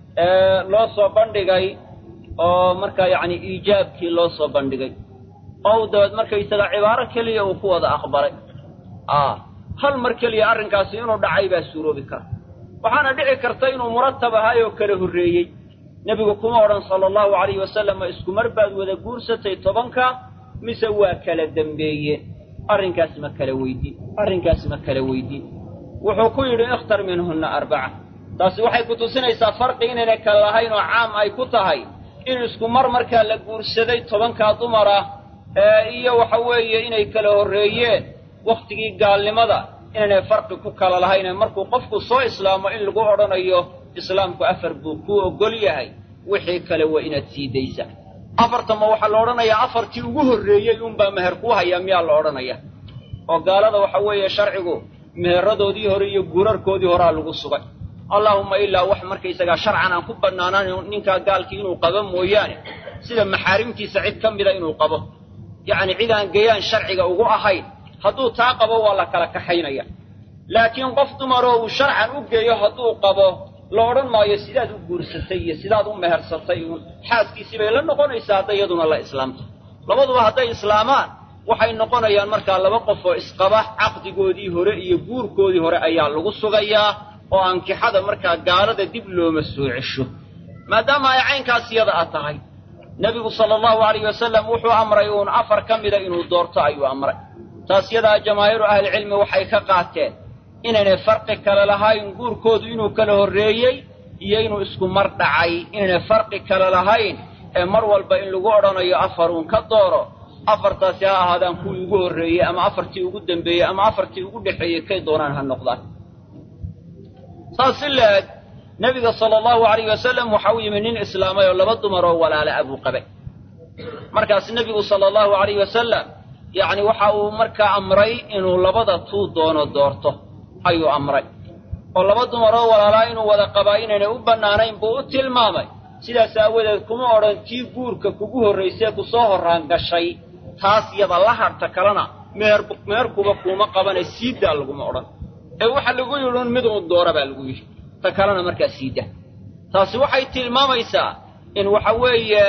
loo soo bandhigay oo markaa yacni iijaabkii loo soo bandhigay oo dabeed markaysaga cibaaro keliya uu ku wada aqbalay a hal mar keliya arrinkaasi inuu dhacay baa suuroobi kara waxaana dhici karta inuu muratab ahaay oo kala horreeyey nebigu kuma odhan sala allahu calayhi wasalam ma isku mar baad wada guursatay tobanka mise waa kala dembeeyeen arrinkaas ma kala weydiin arrinkaas ma kala weydiin wuxuu ku yidhi ikhtar minhunna arbaca taasi waxay ku tusinaysaa farqi inaynay kala lahayn oo caam ay ku tahay in isku mar markaa la guursaday tobankaa dumar ah ee iyo waxa weeye inay kala horreeyeen wakhtigii gaalnimada inaynay farqi ku kala lahaynee markuu qofku soo islaamo in lagu odhanayo islaamku afar buu kuu oggol yahay wixii kale waa inaad sii daysa afartama waxaa la odhanayaa afartii ugu horreeyey unbaa meher kuu hayaa miyaa la odhanaya oo gaalada waxa weeye sharcigu meherradoodii hore iyo guurarkoodii horaa lagu sugay allaahumma ilaa wax markaysagaa sharcan aan ku bannaanaan ninkaa gaalkii inuu qabo mooyaane sida maxaarimtiisa cid ka mida inuu qabo yacni cid aan gayaan sharciga ugu ahayn hadduu taa qabo waa la kala kaxaynaya laakiin qof dumaroo uu sharcan u geeyo hadduu qabo la odhan maayo sidaad u guursatay iyo sidaad u mehersatay uun xaaskiisii bay la noqonaysaa hadday iyaduna la islaamto labaduba hadday islaamaan waxay noqonayaan markaa laba qof oo isqaba caqdigoodii hore iyo guurkoodii hore ayaa lagu sugayaa oo ankixada markaa gaalada dib looma soo cesho maadaama ay caynkaas iyada a tahay nebigu sala allahu alayh wasalam wuxuu amray uun afar ka mida inuu doorto ayuu amray taas yadaa jamaahiiru ahlicilmi waxay ka qaateen inaynay farqi kale lahayn guurkoodu inuu kala horreeyey iyo inuu isku mar dhacay inaynay farqi kale lahayn ee mar walba in lagu odhanayo afar uun ka dooro afartaasi ha ahaadaan kuwii ugu horreeyey ama afartii ugu dembeeyey ama afartii ugu dhexeeyey kay doonaan ha noqdaan saas si la-eg nebiga sala allahu alayh wasalam waxa uu yimi nin islaamay oo laba dumar oo walaala abuu qabay markaas nebigu sala allahu alayh wasalam yacni waxa uu markaa amray inuu labada tuu doono doorto ayuu amray oo laba dumar oo walaalaa inuu wada qabaa inaynay u bannaanayn buu u tilmaamay sidaas aawadeed kuma odhan tii guurka kugu horraysee ku soo horraan gashay taas yada la hadhta kalena meher meherkuba kuuma qabane siidaa laguma odhan ee waxa lagu yidhi un mid uun doora baa lagu yidhi ta kalena markaa siida taasi waxay tilmaamaysaa in waxa weeye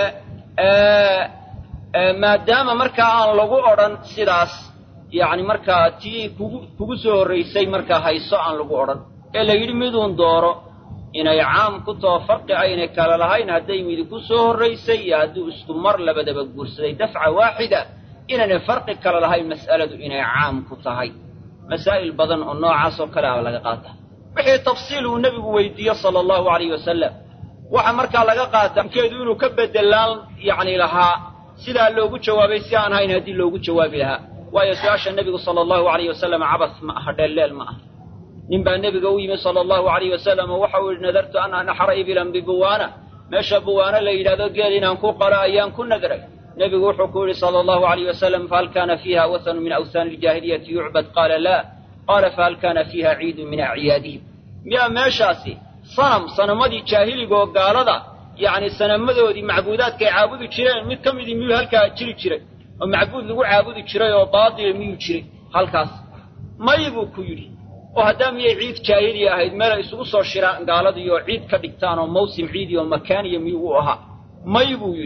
maadaama markaa aan lagu odhan sidaas yacni markaa tii kugu kugu soo horraysay markaa hayso aan lagu odhan ee la yidhi miduun dooro inay caam ku taho farqi aynay kale lahayn hadday midi ku soo horraysay iyo hadduu isku mar labadaba guursaday dafca waaxida inaynay farqi kale lahayn mas'aladu inay caam ku tahay masaa'il badan oo noocaas oo kale a laga qaata wixii tafsiil uu nebigu weydiiye sala allahu alayh wasalam waxa markaa laga qaata mkeedu inuu ka bedelaan yacni lahaa sidaa loogu jawaabay si aan hayn haddii loogu jawaabi lahaa waayo su-aasha nebigu sala allahu alayh wasalam cabas ma aha dheelleel ma aha nin baa nebiga u yimi sala allahu alayh wasalam oo waxau yidhi nadartu an anaxra ibilan bibuwaana meesha buwaana la yidhahdo geel inaan ku qalo ayaan ku nadray nebigu wuxuu ku yidhi sala allahu alayh wasalam fahal kaana fiiha wathanu min awhaani iljaahiliyati yucbad qaala laa qaala fahal kaana fiiha ciidun min acyaadihim miyaa meeshaasi sanam sanamadii jaahiliga oo gaalada yacni sanamadoodii macbuudaadka ay caabudi jireen mid ka midii miyuu halkaa jiri jiray oo macbuud lagu caabudi jiray oo baatila miyuu jiray halkaas may buu ku yidhi oo haddaa miyay ciid jaahiliya ahayd meel ay isugu soo shiraan gaaladii oo ciid ka dhigtaan oo mawsim ciidi oo makaaniya miyuu u ahaa may buu yidhi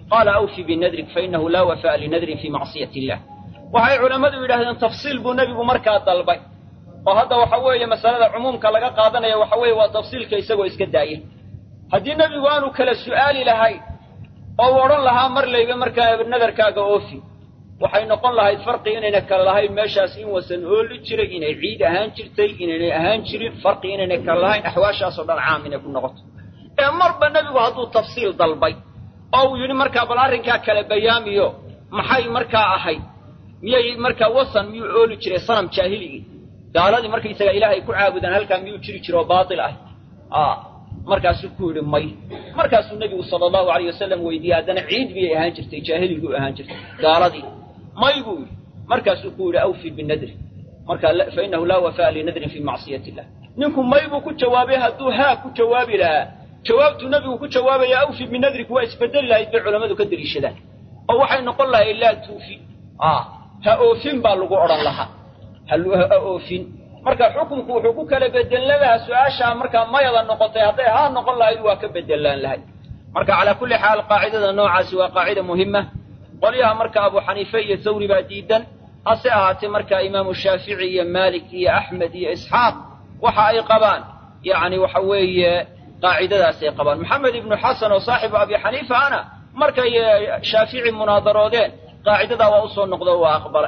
qaala awfi binadrik fainahu laa wafaa'a linadrin fii macsiyati illah waxay culammadu yidhahdeen tafsiil buu nebigu markaa dalbay oo hadda waxa weeye masalada cumuumka laga qaadanaya waxa weeye waa tafsiilka isagoo iska daaya haddii nebigu aanu kala su'aali lahayn oo uu odhan lahaa mar layba markaa nadarkaaga oofi waxay noqon lahayd farqi inayna kala lahayn meeshaas in wasan ooli jiray inay ciid ahaan jirtay inaynay ahaan jirin farqi inaynay kala lahayn axwaashaasoo dhan caam inay ku noqoto ee marba nebigu hadduu tafsiil dalbay oo uu yidhi markaa bal arrinkaa kala bayaamiyo maxay markaa ahayd miyay markaa wasan miyuu ooli jiray sanam jaahiligii gaaladii markaysaga ilaahay ku caabudaan halkaa miyuu jiri jiro oo baatil ah markaasuu ku yidhi may markaasuu nebigu sala allahu alayh wasalam weydiiyey haddana ciid miyay ahaan jirtay jaahiliguu ahaan jirtay gaaladii may buu yidhi markaasuu ku yidhi awfi binadri marka fa inahu laa wafaa'a linadrin fii macsiyati illah ninku may buu ku jawaabay hadduu haa ku jawaabi lahaa jawaabtuu nebigu ku jawaabaya awfi binadrik waa isbedeli lahayd bay culammadu ka deliishadaan oo waxay noqon lahayd laa tuufi ha oofin baa lagu odhan lahaa ha oofin marka xukunku wuxuu ku kala bedelan lahaa su-aashaa markaa mayada noqotay hadday haa noqon lahayd waa ka bedelaan lahayd marka calaa kulli xaal qaacidada noocaasi waa qaacida muhima qolyaha marka abu xaniife iyo thawri baa diidan hase ahaatee marka imaamu shaafici iyo maalik iyo axmed iyo isxaaq waxa ay qabaan yacni waxa weeye qaacidadaasay qabaan maxamed ibnu xasan oo saaxibu abi xaniifa ana markay shaafici munaadaroodeen qaacidadaa waa usoo noqdo waa aqbalay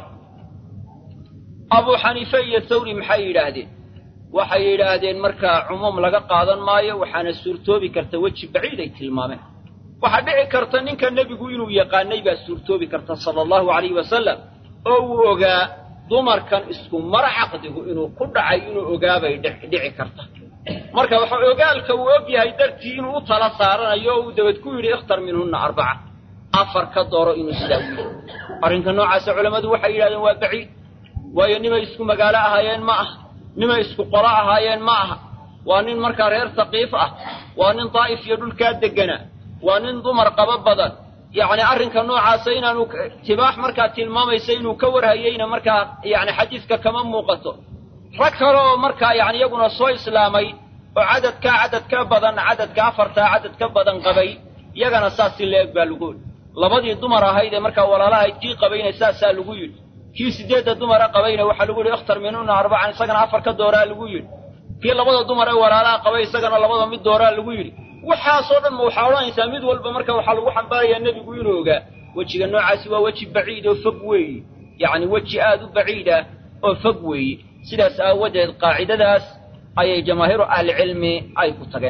abu xaniife iyo thawri maxay yidhaahdeen waxay yidhaahdeen markaa cumuum laga qaadan maayo waxaana suurtoobi karta weji baciid ay tilmaameen waxaa dhici karta ninka nebigu inuu yaqaanay baa suurtoobi karta sala allahu alayhi wasalam oo uu ogaa dumarkan isku mar caqdigu inuu ku dhacay inuu ogaabay dhici karta marka waxa ogaalka uu og yahay dartii inuu u tala saaranayo oo uu dabad ku yidhi ikhtar minhunna arbaca afar ka dooro inuu sidaa u yidhi arrinka noocaasa culammadu waxay yidhahdeen waa baciid waayo nimay isku magaalo ahaayeen ma aha nimay isku qolo ahaayeen ma aha waa nin markaa reer saqiif ah waa nin daa'if iyo dhulkaa degganaa waa nin dumar qaba badan yacni arrinka noocaasa inaanu tibaax markaa tilmaamaysa inuu ka warhayeyna markaa yacni xadiiska kama muuqato rag kale oo markaa yacni iyaguna soo islaamay oo cadadkaa cadad ka badan cadadka afartaa cadad ka badan qabay iyagana saas si la-eg baa lagu yidhi labadii dumar ahayd ee markaa walaalahayd kii qabayna saasaa lagu yidhi kii siddeedda dumara qabayna waxaa lagu yidhi ikhtar minuna arbacan isagana afar ka dooraa lagu yidhi kii labada dumar ee walaalaha qabay isagana labada mid dooraa lagu yidhi waxaasoo dhan ma waxaa odhanaysaa mid walba marka waxaa lagu xambaarayaa nebigu inuu ogaa wejiga noocaasi waa weji baciid oo fog weeye yacni weji aad u baciid ah oo fog weeye sidaas aawadeed qaacidadaas ayay jamaahiiru ahlicilmi ay ku tageen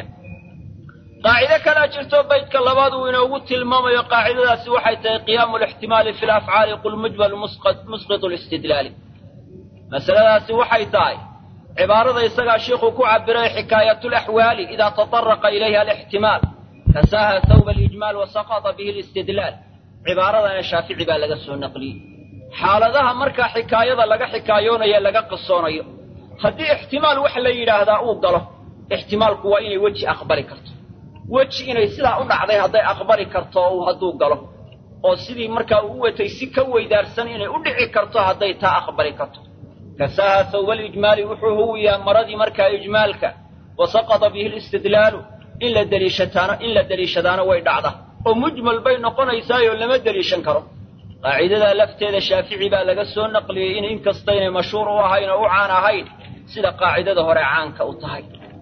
qaacido kalea jirto baydka labaad uu inoogu tilmaamayo qaacidadaasi waxay tahay qiyaamu lixtimaali fi lafcaali qul mujmal musqitu listidlaali masaladaasi waxay tahay cibaarada isagaa shiikhuu ku cabiray xikaayatulaxwaali idaa tataraqa ilayha alixtimaal kasaaha thawba alijmaal wa saqata bihi listidlaal cibaaradana shaafici baa laga soo naqliyey xaaladaha markaa xikaayada laga xikaayoonayo laga qisoonayo haddii ixtimaal wax la yidhaahdaa uu galo ixtimaalku waa inay weji aqbali karto weji inay sidaa u dhacday hadday aqbali karto hadduu galo oo sidii markaa uu u watay si ka weydaarsan inay u dhici karto hadday taa aqbali karto kasaaha thawbalijmaali wuxuu huwiyaa maradii markaa ijmaalka wa saqata bihi listidlaalu in la deliishataana in la deliishadaana way dhacda oo mujmal bay noqonaysaayoo lama deliishan karo qaacidadaa lafteeda shaafici baa laga soo naqliyey in inkastaynay mashhuur u ahayn oo u caan ahayn sida qaacidada hore caanka u tahay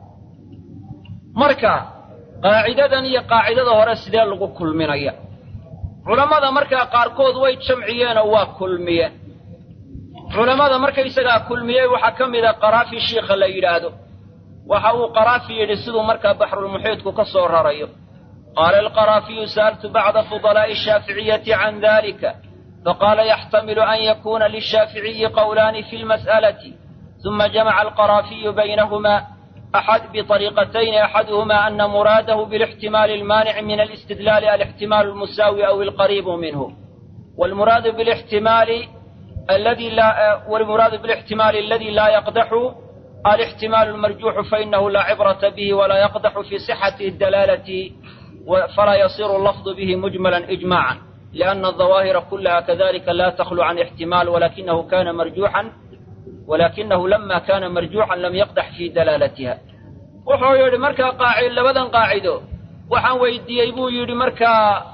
marka qaacidadan iyo qaacidada hore sidee lagu kulminaya culammada markaa qaarkood way jamciyeenoo waa kulmiyeen culammada markaysagaa kulmiyey waxaa ka mida qaraafi shiikha la yidhaahdo waxa uu qaraafi yidhi siduu markaa baxrulmuxiidku ka soo rarayo qaala alqaraafiyu sa'altu bacda fudalaa'i ashaaficiyati can dalika faqaala yaxtamilu an yakuna lishaaficiyi qowlaani fi lmas'alati ثم جمع القرافي بينهما أحد بطريقتين أحدهما أن مراده بالاحتمال المانع من الاستدلال الاحتمال المساوي أو القريب منه والمراد بالاحتمال الذي لا والمراد بالاحتمال الذي لا يقدح الاحتمال المرجوح فإنه لا عبرة به ولا يقدح في صحة الدلالة فلا يصير اللفظ به مجملا إجماعا لأن الظواهر كلها كذلك لا تخلو عن احتمال ولكنه كان مرجوحا ولكنه لما كان مرجوحا لم يقدح في دلالتها wuxuu yidhi markaa qaaci labadan qaacido waxaan weydiiyey buu yidhi markaa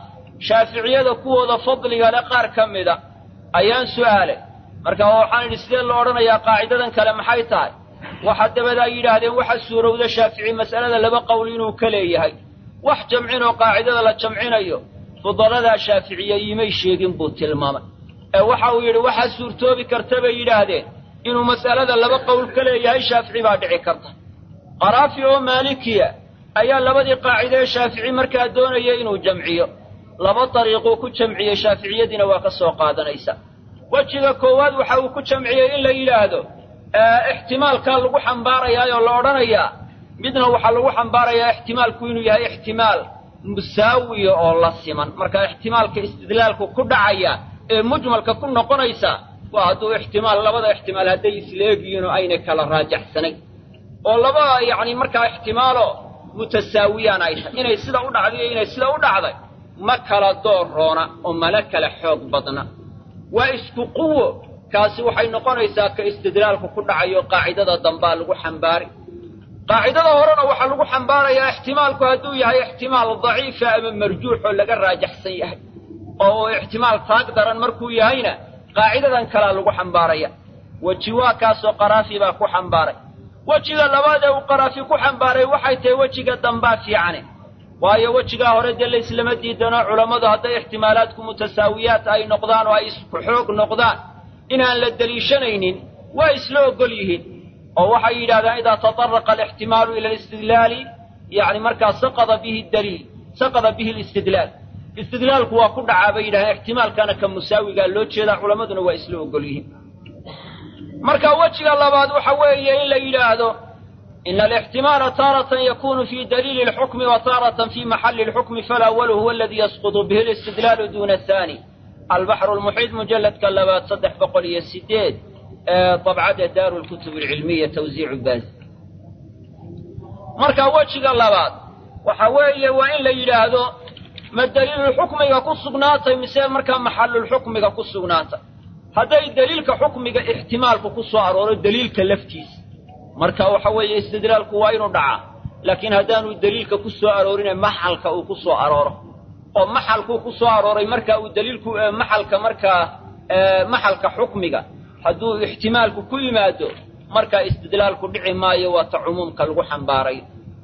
shaaficiyada kuwooda fadliga le qaar ka mida ayaan su'aalay marka waxaan idhi sidee la odhanayaa qaacidadan kale maxay tahay waxa dabadaa yidhaahdeen waxa suurowda shaafici mas'alada laba qowl inuu ka leeyahay wax jamcinoo qaacidada la jamcinayo fudaladaa shaaficiya iimay sheegin buu tilmaamay ee waxa uu yidhi waxaa suurtoobi karta bay yidhaahdeen inuu mas'alada laba qowl ka leeyahay shaafici baa dhici karta qaraafi oo maalikiya ayaa labadii qaacide ee shaafici markaa doonaya inuu jamciyo laba dariiquu ku jamciyey shaaficiyadiina waa ka soo qaadanaysa wejiga koowaad waxa uu ku jamciyey in la yidhaahdo ixtimaalkaa lagu xambaarayaayoo la odhanayaa midna waxaa lagu xambaarayaa ixtimaalku inuu yahay ixtimaal musaawiya oo la siman marka ixtimaalka istidlaalku ku dhacaya ee mujmalka ku noqonaysa waa hadduu ixtimaal labada ixtimaal hadday isleegiyiin oo aynay kala raajaxsanayn oo laba yacni markaa ixtimaalo mutasaawiyaan ay tahay inay sida u dhacday iyo inay sida u dhacday ma kala door roona oo mala kala xoog badna waa isku quwo kaasi waxay noqonaysaa ka istidlaalku ku dhacayo qaacidada dambaa lagu xambaari qaacidada horena waxaa lagu xambaarayaa ixtimaalku hadduu yahay ixtimaal daciifa ama marjuux oo laga raajaxsan yahay oo ixtimaal taag daran markuu yahayna qaacidadan kalaa lagu xambaaraya weji waa kaasoo qaraafi baa ku xambaaray wejiga labaad ee uu qaraafi ku xambaaray waxay tahay wejiga dambaa fiicane waayo wejigaa hore dee layslama diidano culammadu hadday ixtimaalaadku mutasaawiyaat ay noqdaan oo ay isku xoog noqdaan inaan la deliishanaynin waa isla ogol yihiin oo waxay yidhahdaan idaa tataraqa alixtimaalu ila alistidlaali yacni markaa saqada bihi daliil saqada bihi alistidlaal istidlaalku waa ku dhacaa bay yidhahdeen ixtimaalkana ka musaawigaa loo jeedaa culammaduna waa isla ogol yihiin marka wejiga labaad waxa weeye in la yidhaahdo ina alixtimaala taaratan yakunu fi daliili alxukmi wa taaratan fi maxalli alxukmi falaawalu huwa aladii yasqutu bihi alistidlaalu duna athani albaxru lmuxiid mujalladka labaad saddex boqol iyo sideed ee dabcadda daaru lkutub alcilmiya tawsiicu baaz marka wejiga labaad waxa weeye waa in la yidhaahdo ma daliilulxukmiga ku sugnaatay mise markaa maxallulxukmiga ku sugnaatay hadday deliilka xukmiga ixtimaalku ku soo arooro deliilka laftiisa marka waxa weeye istidlaalku waa inuu dhacaa laakiin haddaanu deliilka ku soo aroorine maxalka uu ku soo arooro oo maxalkuu ku soo arooray marka uu daliilku maxalka markaa maxalka xukmiga hadduu ixtimaalku ku yimaado markaa istidlaalku dhici maayo waa ta cumuumka lagu xambaaray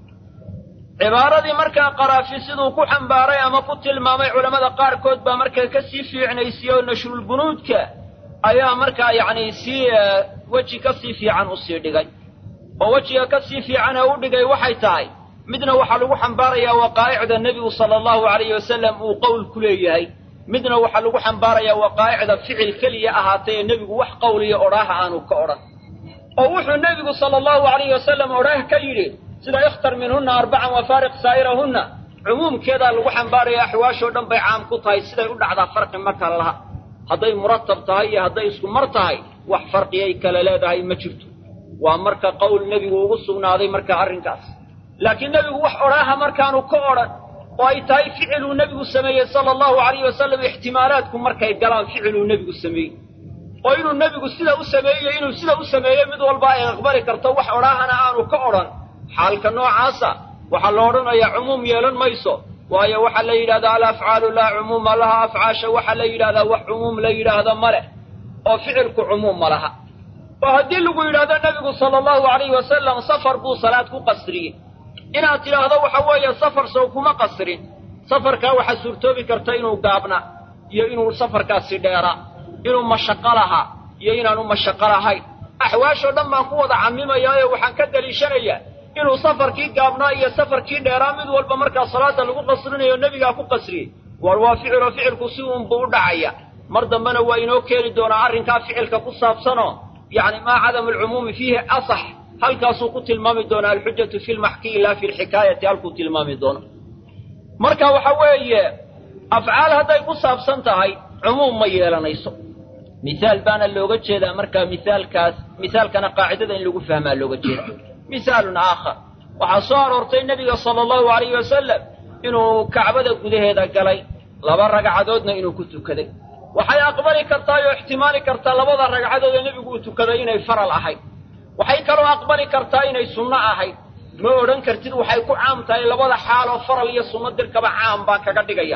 cibaaradii markaa qaraafi siduu ku xambaaray ama ku tilmaamay culammada qaarkood baa markaa ka sii fiicnaysiyey oo nashrulbunuudka ayaa markaa yacni sii weji ka sii fiican usii dhigay oo wejiga ka sii fiican ee u dhigay waxay tahay midna waxaa lagu xambaarayaa waqaa'icda nebigu sala allahu alayhi wasalam uu qowl ku leeyahay midna waxaa lagu xambaarayaa waqaa'icda ficil keliya ahaatay ee nebigu wax qowliya odhaaha aanu ka odhan oo wuxuu nebigu sala allahu alayhi wasalam odhaah ka yidhi sida ikhtar minhunna arbacan wafaariq saa'irahunna cumuumkeedaa lagu xambaaraya axwaashoo dhan bay caam ku tahay siday u dhacdaa farqi ma kala laha hadday muratab tahay iyo hadday isku mar tahay wax farqiyay kala leedahay ma jirto waa marka qowl nebigu ugu sugnaaday markaa arrinkaas laakiin nebigu wax odhaaha markaanu ka odhan oo ay tahay ficiluu nebigu sameeyey sala allahu alayhi wasalam ixtimaalaadku markay galaan ficiluu nebigu sameeyey oo inuu nebigu sida u sameeyey inuu sida u sameeyey mid walba ay aqbali karto wax odhaahana aanu ka odhan xaalka noocaasa waxaa la odhanayaa cumuum yeelan mayso waayo waxaa la yidhahdaa alafcaalu laa cumuuma laha afcaasha waxaa la yidhahdaa wax cumuum la yidhaahdo ma leh oo ficilku cumuum ma laha oo haddii lagu yidhahdo nebigu sala allahu alayhi wasalam safar buu salaad ku qasriyey inaad tidhaahdo waxa weeye safar sow kuma qasrin safarkaa waxaa suurtoobi karta inuu gaabna iyo inuu safarkaasi dheera inuu mashaqo lahaa iyo inaanu mashaqo lahayn axwaashoo dhan baan ku wada cammimayaayo waxaan ka deliishanayaa inuu safarkii gaabnaa iyo safarkii dheeraa mid walba markaa salaada lagu qasrinayo nebigaa ku qasriyey war waa ficiloo ficilku si uunbuu u dhacaya mar dambena waa inoo keeni doonaa arrinkaa ficilka ku saabsanoo yacni maa cadamu alcumuumi fiihi asax halkaasuu ku tilmaami doonaa alxujatu fi lmaxkiyi laa fi lxikaayati halkuu tilmaami doono marka waxa weeye afcaal hadday ku saabsan tahay cumuum ma yeelanayso misaal baana looga jeedaa markaa misaalkaas misaalkana qaacidada in lagu fahmaa looga jeeda misaalun aakhar waxaa soo aroortay nebiga sala allahu alayhi wasalam inuu kacbada gudaheeda galay laba ragcadoodna inuu ku tukaday waxay aqbali kartaa oo ixtimaali kartaa labada ragcadood ee nebigu uu tukaday inay faral ahayd waxay kaloo aqbali kartaa inay sunno ahayd ma odhan kartid waxay ku caam tahay labada xaaloo faral iyo sunno dirkaba caam baan kaga dhigaya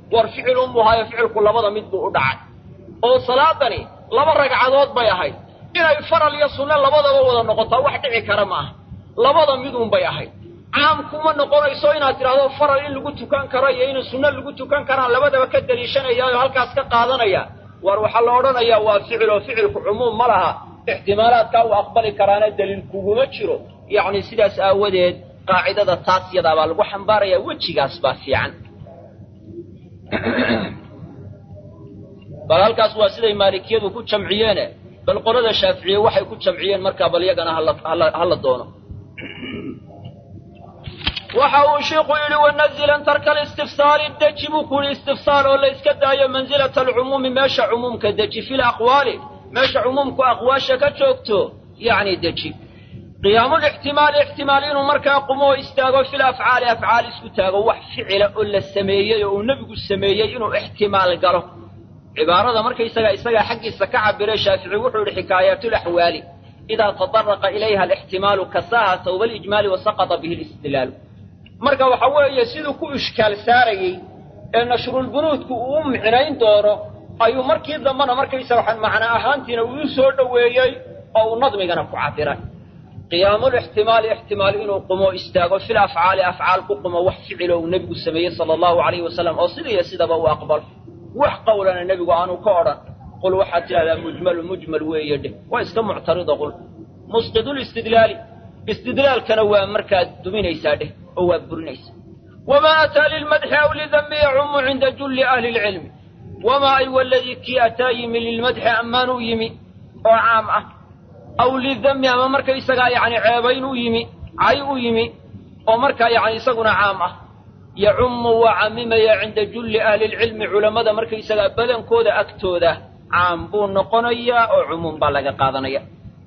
war ficil umuhaayo ficilku labada mid buu u dhacay oo salaadani laba ragcadood bay ahayd inay faral iyo sunne labadaba wada noqotaa wax dhici kara ma aha labada midun bay ahayd caam kuma noqonayso inaad tidhahdo faral in lagu tukan karo iyo in sunno lagu tukan karaan labadaba ka daliishanaya oo halkaas ka qaadanaya war waxaa la odhanayaa waa ficil oo ficilku cumuum ma laha ixtimaalaadkaa uu aqbali karaana daliil kuguma jiro yacni sidaas aawadeed qaacidada taas yadaa baa lagu xambaarayaa wejigaas baa fiican bal halkaas waa siday maalikiyadu ku jamciyeene bal qolada shaaficiye waxay ku jamciyeen markaa bal yagana hala doono waxa uu shiiku yidhi wanazilan tarka listifsaali deji buu ku yidhi istifsaal oo la yska daayo mansilata alcumuumi meesha cumuumka deji fi laqwaali meesha cumuumku aqwaasha ka joogto yacni deji qiyaamulixtimaali ixtimaal inuu markaa qumo oo istaago fil afcaali afcaal isku taago wax ficila oo la sameeyey oo uu nebigu sameeyey inuu ixtimaal galo cibaarada markaysagaa isagaa xaggiisa ka cabiray shaafici wuxuu yihi xikaayaatulaxwaali idaa tadaraqa ilayha alixtimaalu kasaaha sawba alijmaali wa saqata bihi listidlaalu marka waxa weeye siduu ku ishkaal saarayey ee nashrulbunuudku uu u micnayn doono ayuu markii dambena markaysaga macna ahaantiina uu u soo dhoweeyey oo uu nadmigana ku cabiray qiyaamulixtimaali ixtimaal inuu qumo istaago fil afcaali afcaal ku qumo wax ficilo uu nebigu sameeyey sala allahu alayhi wasalam oo sida iyo sidaba uu aqbalo wax qowlana nebigu aanu ka odhan qul waxaad tidhahdaa mujmalu mujmal weeye dheh waa iska muctarida qul musqidulistidlaali istidlaalkana waa markaad duminaysaa dheh oo waa burinaysaa wamaa ataa lilmadxi aw lidambi yacumu cinda julli ahli lcilmi wamaa ay waladii kii ataa yimi lilmadxi ammaan u yimi oo caam ah aw lidammi ama markaysagaa yacni ceebayn u yimi cay u yimi oo markaa yacni isaguna caam ah yacummu waa camimaya cinda julli ahli lcilmi culammada markaysagaa badankooda agtooda caam buu noqonayaa oo cumuum baa laga qaadanaya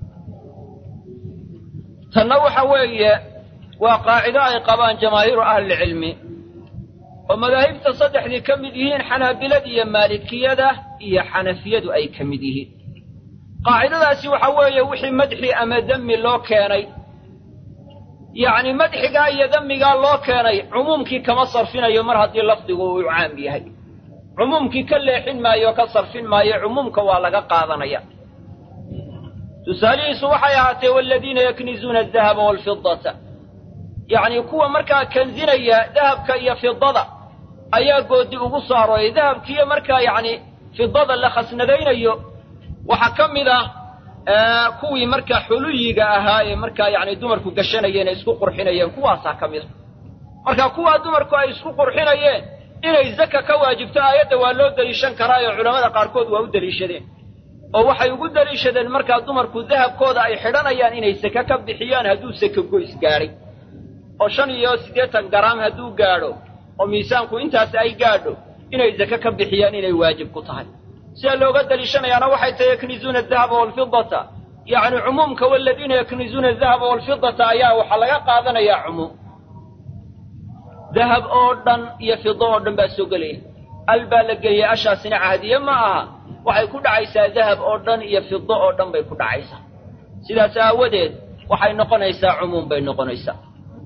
tanna waxa weeye waa qaacido ay qabaan jamaahiiru ahlilcilmi oo madaahibta saddexdii ka mid yihiin xanaabilada iyo maalikiyada iyo xanafiyadu ay ka mid yihiin qaacidadaasi waxa weeye wixii madxi ama demi loo keenay yacni madxigaa iyo demigaa loo keenay cumuumkii kama sarfinayo mar haddii lafdigu uu caam yahay cumuumkii ka leexin maayo o ka sarfin maayo cumuumka waa laga qaadanaya tusaalihiisu waxay ahaatee waladiina yaknizuuna adahaba waalfidata yacni kuwa markaa kanzinaya dahabka iyo fidada ayaa goodi ugu soo arooyay dahabkiiyo markaa yacni fidada la khasnadaynayo waxaa ka mid ah kuwii markaa xuluyiga ahaa ee markaa yacni dumarku gashanayeen ay isku qurxinayeen kuwaasaa ka mid a marka kuwaa dumarku ay isku qurxinayeen inay zaka ka waajibto aayadda waa loo deliishan karaayo culammada qaarkood waa u deliishadeen oo waxay ugu deliishadeen markaa dumarku dahabkooda ay xidhanayaan inay sake ka bixiyaan hadduu sake goys gaadhay oo shan iyo siddeetan garaam hadduu gaadho oo miisaanku intaas ay gaadho inay sake ka bixiyaan inay waajib ku tahay sida looga deliishanayaana waxay tahay yaknizuuna adahaba waalfidata yacni cumuumka waladiina yaknizuuna adahaba waalfidata ayaa waxaa laga qaadanayaa cumuum dahab oo dhan iyo fido oo dhan baa soo gelaya al baa la geliyay ashaasina cahdiye ma aha waxay ku dhacaysaa dahab oo dhan iyo fido oo dhan bay ku dhacaysaa sidaas aawadeed waxay noqonaysaa cumuum bay noqonaysaa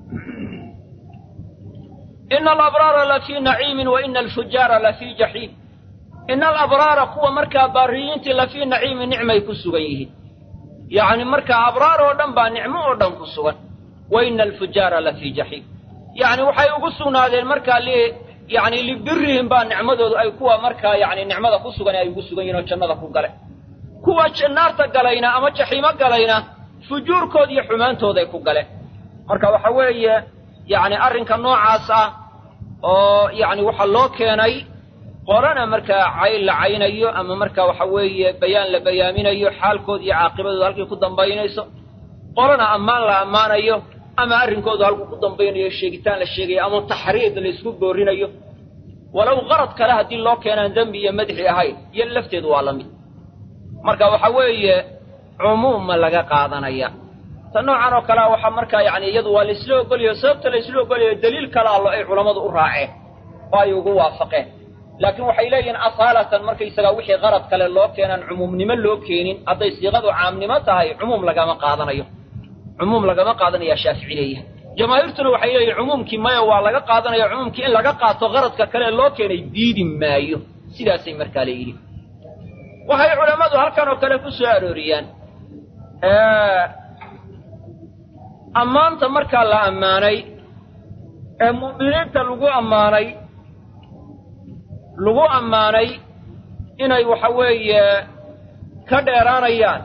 ina alabraara lafii naciimin wa ina alfujaara lafii jaxiim ina alabraara kuwa markaa baariyiintii lafii naciimin nicmay ku sugan yihiin yacni markaa abraar oo dhan baa nicmo oo dhan ku sugan wa ina alfujaara lafii jaxiim yacni waxay ugu sugnaadeen markaa li yacni libirihim baa nicmadoodu ay kuwa markaa yacni nicmada ku sugan ay ugu sugan yihin oo jannada ku gale kuwa naarta galayna ama jaxiimo galayna fujuurkood iyo xumaantooday ku galeen marka waxa weeye yacni arrinka noocaas ah oo yacni waxaa loo keenay qorana markaa cayn la caynayo ama marka waxa weeye bayaan la bayaaminayo xaalkood iyo caaqibadooda halkay ku dambaynayso qorana ammaan la ammaanayo ama arrinkoodu halkuu ku dambaynayo sheegitaan la sheegayo ama taxriid la isku boorinayo walow qarad kale haddii loo keenaan dembi iyo madxi ahayn iyo lafteedu waa la mid marka waxa weeye cumuuma laga qaadanaya ta noocan oo kalea waxaa markaa yacni iyadu waa laisla ogolayo sababta laisla ogolayo daliil kale allo ay culammadu u raaceen oo ay ugu waafaqeen laakiin waxay leeyihiin asaalatan markaysagaa wixii qarad kale loo keenaan cumuumnimo loo keenin hadday siiqadu caamnimo tahay cumuum lagama qaadanayo cumuum lagama qaadanaya shaafici leeyahay jamaahiirtuna waxay leeyihin cumuumkii maya waa laga qaadanaya cumuumkii in laga qaato qaradka kale loo keenay diidi maayo sidaasay markaa leeyihin waxay culammadu halkan oo kale ku soo arooriyaan ammaanta markaa la ammaanay ee mu'miniinta lagu ammaanay lagu ammaanay inay waxa weeye ka dheeraanayaan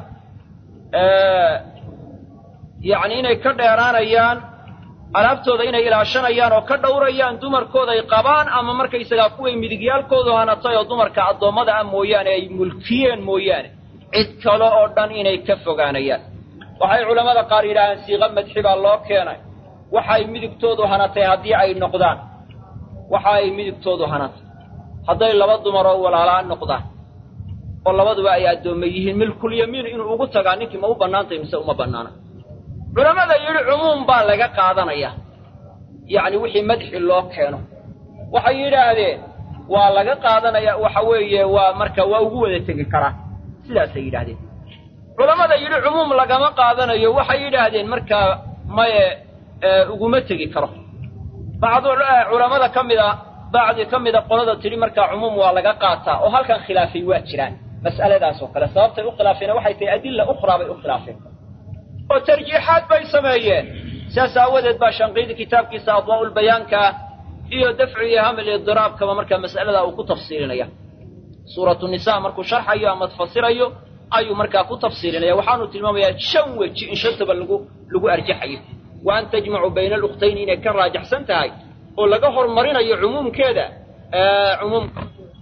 yacni inay ka dheeraanayaan alaabtooda inay ilaashanayaan oo ka dhowrayaan dumarkooda ay qabaan ama markaysagaa kuway midigyaalkoodu hanatay oo dumarka addoommada ah mooyaane ay mulkiyeen mooyaane cid kale oo dhan inay ka fogaanayaan waxay culammada qaar yidhaahaan siiqa madxi baa loo keenay waxay midigtoodu hanatay haddii ay noqdaan waxa ay midigtoodu hanatay hadday laba dumar oo walaalaan noqdaan oo labaduba ay addoomma yihiin milkulyamiin inuu ugu tagaa ninkii ma u bannaantay mise uma bannaana culammada yidhi cumuum baa laga qaadanaya yacni wixii madxi loo keeno waxay yidhaahdeen waa laga qaadanaya waxa weeye waa marka waa ugu wada tegi karaa sidaasay yidhaahdeen culammada yidhi cumuum lagama qaadanayo waxay yidhaahdeen markaa maye uguma tegi karo bacdu culammada ka mida bacdi ka mida qolada tidhi markaa cumuum waa laga qaataa oo halkan khilaafay waa jiraan mas'aladaas oo kale sababtay u khilaafeen waxay tahay adilla ukhraa bay u khilaafeen oo tarjiixaad bay sameeyeen sidaas aawadeed baa shanqiidi kitaabkiisa adwaa'ulbayaanka iyo dafcu iyo hamil idiraabkaba markaa mas'alada uu ku tafsiilinaya suuratu nisa markuu sharxayo ama fasirayo ayuu markaa ku tafsiilinaya waxaanu tilmaamayaa shan weji in shantaba lagu lagu arjaxayo wa an tajmacu bayna alukhtayni inay ka raajaxsan tahay oo laga hormarinayo cumuumkeeda cumuumka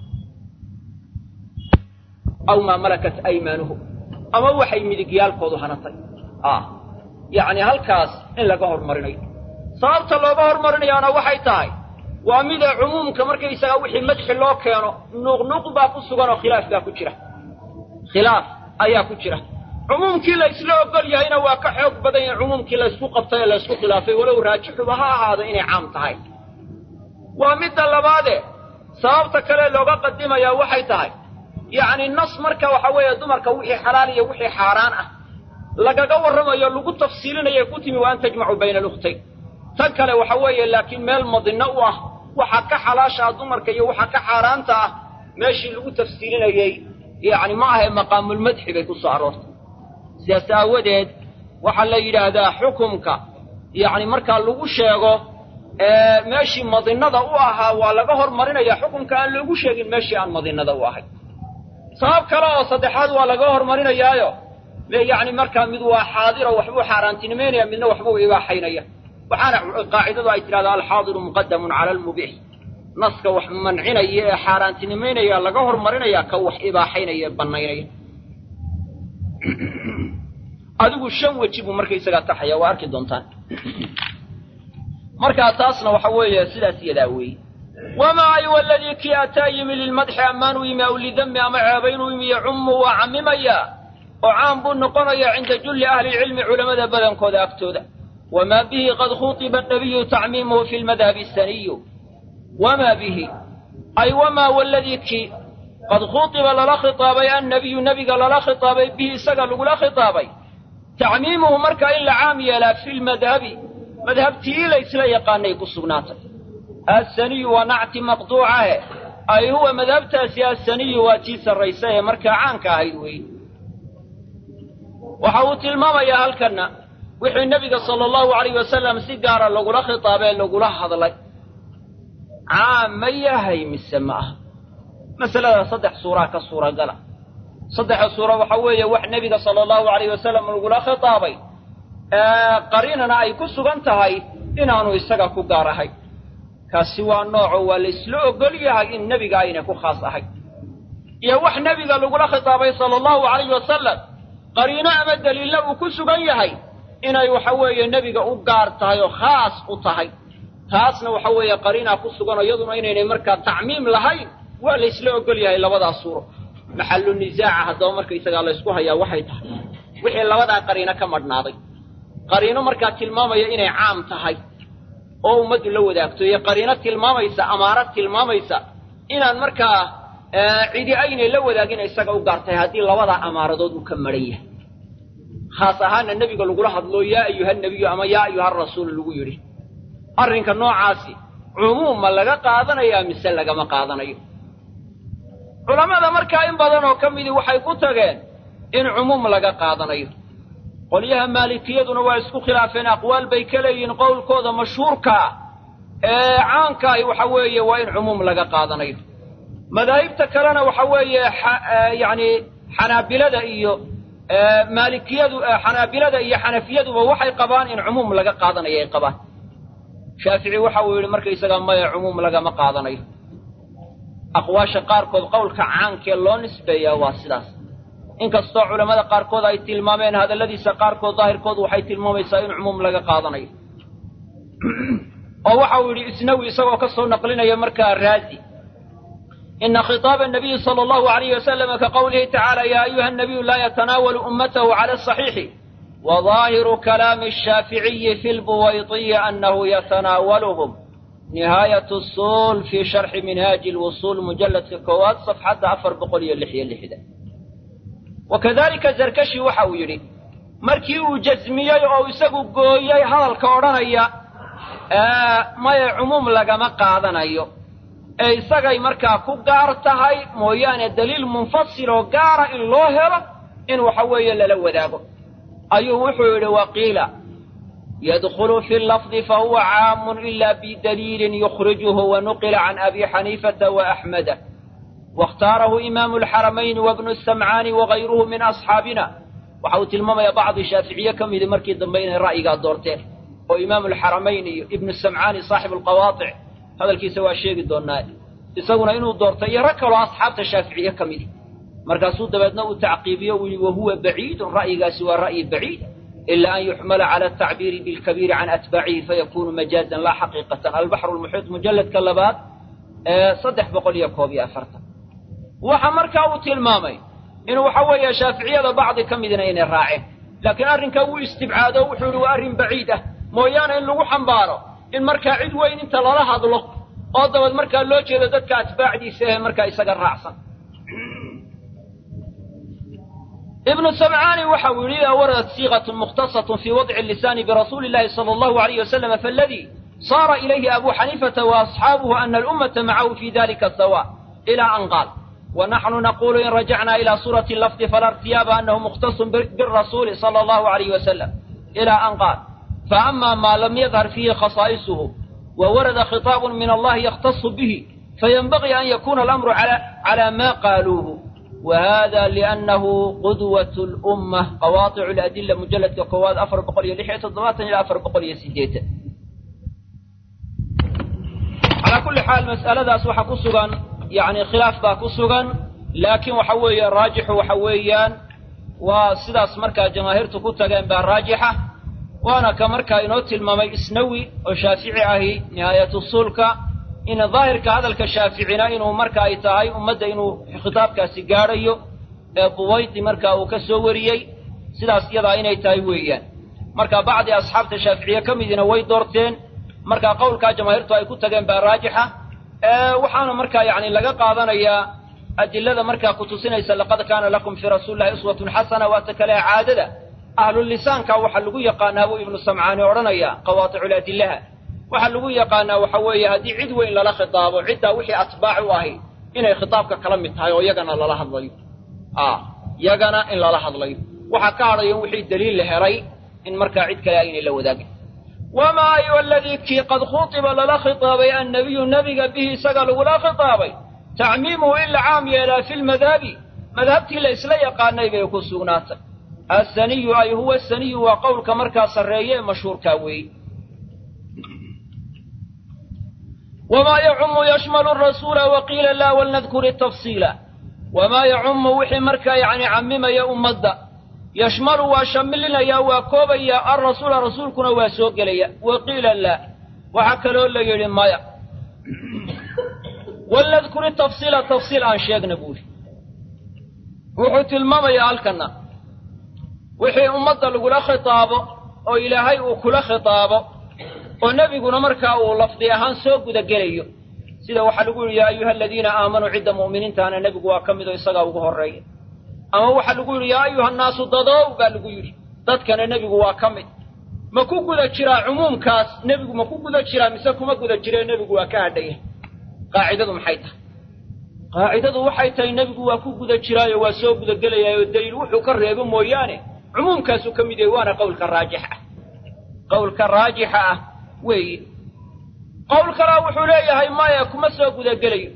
aw maa malakat aymaanuhu ama waxay midigyaalkoodu hanatay yacni halkaas in laga hormarinayo sababta looga hormarinayaana waxay tahay waa mida cumuumka markaysagaa wixii madxi loo keeno nuuqnuuq baa ku sugan oo khilaaf baa ku jira khilaaf ayaa ku jira cumuumkii la ysla ogol yahayna waa ka xoog badan yahay cumuumkii laysku qabtay ee laysku khilaafay walow raajixuba ha ahaado inay caam tahay waa midda labaade sababta kale looga qadimayaa waxay tahay yacni nas marka waxa weeye dumarka wixii xalaal iyo wixii xaaraan ah lagaga warramayo lagu tafsiilinaya ku timi wa an tajmacu bayna alukhtayn tan kale waxa weeye laakiin meel madinno u ah waxa ka xalaasha ah dumarka iyo waxa ka xaaraanta ah meeshii lagu tafsiilinayey yacni ma ahe maqaamulmadxi bay ku soo aroortay sidaas aawadeed waxaa la yidhaahdaa xukumka yacni markaa lagu sheego meeshii madinnada u ahaa waa laga hormarinaya xukumka aan loogu sheegin meeshii aan madinnada u ahay sabab kale oo saddexaad waa laga hormarinayaayo yacni markaa mid waa xaadiro waxbuu xaaraantinimaynaya midna waxbuu ibaaxaynaya waxaana qaacidadu ay tidhahdaa alxaadiru muqadamun cala almubiix naska wax mancinaya ee xaaraantinimaynaya laga hormarinaya ka wax ibaaxaynaya ee bannaynaya adigu shan weji buu markaysagaa taxaya waa arki doontaan markaa taasna waxa weeye sidaas iyadaa weeye wamaa ay waladii kii ataa yimi lilmadxi ammaanuu yimi aw lidammi ama ceebaynuu yimi yacummu waa cammimaya oo caam buu noqonaya cinda julli ahlilcilmi culammada badankooda agtooda wamaa bihi qad khuطiba annabiyu tacmiimuhu fi lmadhabi asaniyu wamaa bihi ay wamaa waladii kii qad khuطiba lala khitaabay annabiyu nebiga lala khitaabay bihi isaga lagula khitaabay tacmiimuhu markaa in la caam yeelaa fi lmadhabi madhabtii laysla yaqaanay ku sugnaatay assaniyu waa nacti maqduucahe ay huwa madhabtaasi assaniyu waa tii sarraysa ee markaa caanka ahayd weeye waxa uu tilmaamayaa halkanna wixii nebiga sala allahu alayh wasalam si gaara lagula khitaabee lagula hadlay caam ma yahay mise ma aha masalada saddex suuraa ka suuragala saddexa suura waxaa weeye wax nebiga sala allahu alayh wasalam lagula khitaabay qariinana ay ku sugan tahay inaanu isaga ku gaar ahay kaasi waa nooco waa laysla ogol yahay in nebiga ayna ku khaas ahay iyo wax nebiga lagula khitaabay sala allahu alayhi wasalam qariino ama daliilla uu ku sugan yahay inay waxa weeye nebiga u gaar tahay oo khaas u tahay taasna waxa weeye qariinaa ku suganoo iyaduna inaynay markaa tacmiim lahayn waa laysla ogol yahay labadaas suuro maxallu nisaaca haddaba markaysagaa laysku hayaa waxay tahay wixii labadaa qariino ka madhnaaday qariino markaa tilmaamaya inay caam tahay oo ummaddu la wadaagto iyo qariino tilmaamaysa amaarad tilmaamaysa inaan markaa cidi aynay la wadaagin isaga u gaartahay haddii labadaa amaaradood uu ka maran yahay khaas ahaanna nebiga lagula hadlo yaa ayuha nebiyu ama yaa ayuha rasuulu lagu yidhi arrinka noocaasi cumuum ma laga qaadanayaa mise lagama qaadanayo culammada markaa in badan oo ka midii waxay ku tageen in cumuum laga qaadanayo qolyaha maalikiyaduna waa isku khilaafeen aqwaal bay ka leeyihiin qowlkooda mashhuurkaa ee caankaahi waxa weeye waa in cumuum laga qaadanayo madaahibta kalena waxa weeye yacni xanaabilada iyo maalikiyadu xanaabilada iyo xanafiyaduba waxay qabaan in cumuum laga qaadanayo ay qabaan shaafici waxa uu yidhi markaysagaa maya cumuum lagama qaadanayo aqwaasha qaarkood qowlka caankee loo nisbeeyaa waa sidaas inkastoo culammada qaarkood ay tilmaameen hadalladiisa qaarkood daahirkood waxay tilmaamaysaa in cumuum laga qaadanayo oo waxa uu yidhi isnawi isagoo ka soo naqlinaya markaa raazi ina khitaaba nabiyi sala allahu alayhi wasalama ka qowlihi tacaala yaa ayuha nabiyu laa yatanaawalu ummatahu cala asaxiixi wa daahiru kalaami ashaaficiyi fi lbuwaydiyi annahu yatanaawaluhum nihaayat usuul fii sharxi minhaaji lwusuul mujalladka koowaad safxadda afar boqol iyo lix iyo lixda wa kadalika zarkashi waxa uu yidhi markii uu jasmiyey oo isagu gooyey hadalka odhanaya maya cumuum lagama qaadanayo ee isagay markaa ku gaar tahay mooyaane daliil munfasiloo gaara in loo helo in waxa weeye lala wadaago ayuu wuxuu yidhi waqiila yadkhulu fi lafdi fahuwa caamun ila bidaliilin yukhrijuhu wanuqila can abi xaniifata waaxmeda waاkhtaarahu imaamu alxaramayni wabnu samcaani wagayruhu min asxaabina waxa uu tilmaamayaa bacdi shaaficiye ka midi markii dambe inay ra'yigaa doorteen oo imaamu alxaramayn iyo ibnu samcaani saaxibu alqawaadic hadalkiisa waa sheegi doonaa isaguna inuu doortay iyo rag kaloo asxaabta shaaficiye ka midi markaasuu dabeedna uu tacqiibiyo uu yihi wahuwa baciidun ra'yigaasi waa ra'yi baciid ila an yuxmala cala atacbiiri bilkabiiri can atbaacihi fayakunu majaazan laa xaqiiqatan albaxru lmuxiit mujalladka labaad ee saddex boqol iyo koob iyo afartan waxa markaa uu tilmaamay inuu waxa weeye shaaficiyada bacdi ka midina inay raaceen laakiin arrinkaa wuu istibcaado wuxuu yihi waa arrin baciid ah mooyaane in lagu xambaaro in markaa cid weyn inta lala hadlo oo dabad markaa loo jeedo dadka atbaacdiisa ee markaa isaga raacsan ibnu samcaani waxa uu yidhi idaa waradat siiqatun mukhtasatun fii wadci lisaani birasuuli illahi sala allahu alayh wasalama faaladii saara ilayhi abu xaniifata waasxaabuhu ana alummata macahu fi dalika sawa ila an qaal ونحن نقول إن رجعنا إلى سورة اللفظ فلا ارتياب أنه مختص بالرسول صلى الله عليه وسلم إلى أن قال فأما ما لم يظهر فيه خصائصه وورد خطاب من الله يختص به فينبغي أن يكون الأمر على, على ما قالوه وهذا لأنه قدوة الأمة قواطع الأدلة مجلد كواد أفر بقرية لحية الضمات إلى أفر بقرية سيديته على كل حال مسألة ذا سوحة كسغان يعني خلاف با كسغان لكن وحويا راجح وحويا وسداس مركا جماهيرته كتغان با راجحة وانا كمركا إنو تلمامي إسنوي وشافعي أهي نهاية الصولكا إن ظاهر كهذا الكشافعنا إنه مركا إتاهي أمد إنه خطاب كاسي قاريو بويتي مركا وكسوريي سداس يضا إنه إتاهي ويان مركا بعض أصحاب الشافعية كم إذن وي دورتين مركا قول كا جماهيرته أي كتغان با راجحة waxaana markaa yani laga qaadanayaa adilada markaa kutusinaysa laqad kaana lakum fii rasuulillahi uswatun xasana waata kale caadada ahlulisaanka waxaa lagu yaqaanaa buu ibnu samcaani odhanaya qawaaticuladillaha waxaa lagu yaqaanaa waxa weeye haddii cid weyn lala khitaabo ciddaa wixii atbaac u ahayd inay khitaabka kala mid tahay oo iyagana lala hadlayo yagana in lala hadlayo waxaa ka hadhayo wixii daliil la helay in markaa cid kale aynay la wadaagin wamaa ayuha aladii kii qad khuطiba lala khitaabay annabiyu nebiga bihi isaga lagula khitaabay tacmiimuhu in la caam yeelaa fi lmadhabi madhabtii la isla yaqaanay bay ku sugnaatay asaniyu ay huwa asaniyu waa qowlka markaa sarreeye ee mashhuurkaa weeye wamaa yacumu yashmalu rasuula waqiila laa walnadkur tafsiila wamaa yacumu wixii markaa yani camimaya ummadda yashmalu waa shamilinaya waa koobaya alrasuula rasuulkuna waa soo gelaya waqiila laa waxaa kaloo la yidhi maya walnadkuri tafsiila tafsiil aan sheegna buuri wuxuu tilmaamayaa halkana wixii ummadda lagula khitaabo oo ilaahay uu kula khitaabo oo nebiguna markaa uu lafdi ahaan soo gudagelayo sida waxaa lagu yidhi yaa ayuha aladiina aamanuu cidda mu'miniintaana nebigu waa ka mid oo isagaa ugu horreeya ama waxaa lagu yidhi yaa ayuha nnaasu dadow baa lagu yidhi dadkana nebigu waa ka mid ma ku guda jiraa cumuumkaas nebigu ma ku guda jiraa mise kuma guda jiree nebigu waa ka hadhaya qaacidadu maxay tahay qaacidadu waxay tahay nebigu waa ku guda jiraayo waa soo gudagelayaayo daliil wuxuu ka reebo mooyaane cumuumkaasuu ka mid yahay waana qowlka raajix ah qowlka raajixa ah weeye qowl kalaa wuxuu leeyahay maya kuma soo gudagelayo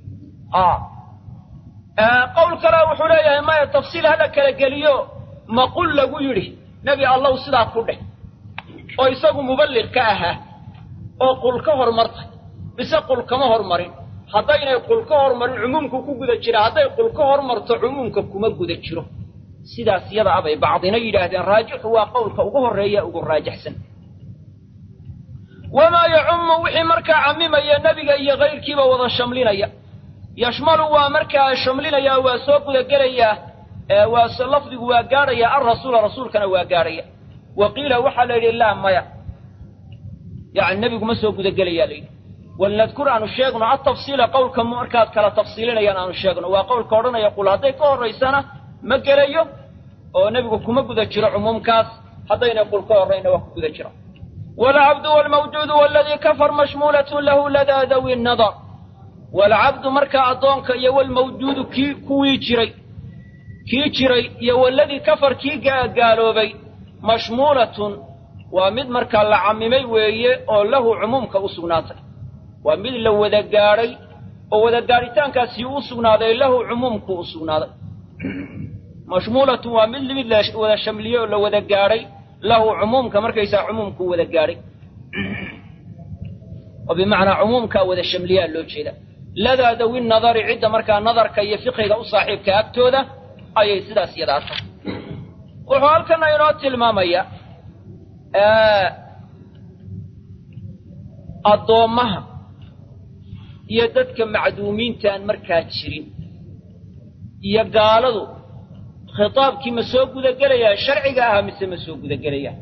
qowl kalaa wuxuu leeyahay maya tafsiil hala kala geliyo maqul lagu yidhi nebi allow sidaa ku dheh oo isagu muballiq ka ahaa oo qul ka hormartay mise qul kama hormarin haddaynay qul ka hormarin cumuumku ku guda jira hadday qul ka hormarto cumuumka kuma guda jiro sidaas yada abay bacdina yidhaahdeen raajixu waa qowlka ugu horreeya ugu raajixsan wamaa yacummu wixii markaa cammimaya nebiga iyo kayrkiiba wada shamlinaya yashmalu waa markaa shamlinaya waa soo gudagelayaa waa lafdigu waa gaadhaya alrasuula rasuulkana waa gaadhaya wa qiila waxaa la yidhi laa maya yani nebigu ma soo gudagelaya layidhi walnadkur aanu sheegno atafsiila qowlka markaad kala tafsiilinayaan aanu sheegno waa qowlka odhanaya qul hadday ka horraysana ma gelayo oo nebigu kuma guda jiro cumuumkaas haddaynay qul ka horrayna waa ku guda jira walcabdu walmawjuudu waladii kafar mashmuulatun lahu ladaa dawi nadar walcabdu markaa addoonka iyo walmawjuudu kii kuwii jiray kii jiray iyo waladii kafar kii gaaloobay mashmuulatun waa mid markaa la cammimay weeye oo lahu cumuumka u sugnaatay waa mid la wada gaadhay oo wada gaadhitaankaasi u sugnaaday lahu cumuumku u sugnaaday mashmuulatun waa mid mid la wada shamliyey oo la wada gaadhay lahu cumuumka markaysaa cumuumku wada gaadhay oo bimacnaa cumuumkaa wada shamliyaa loo jeeda ladaa dawi nadari cidda markaa nadarka iyo fiqiga u saaxiibka agtooda ayay sidaas yadaa tahay wuxuu halkana inoo tilmaamaya addoommaha iyo dadka macduumiintaan markaa jirin iyo gaaladu khitaabkii ma soo gudagelayaan sharciga ahaa mise ma soo gudagelayaan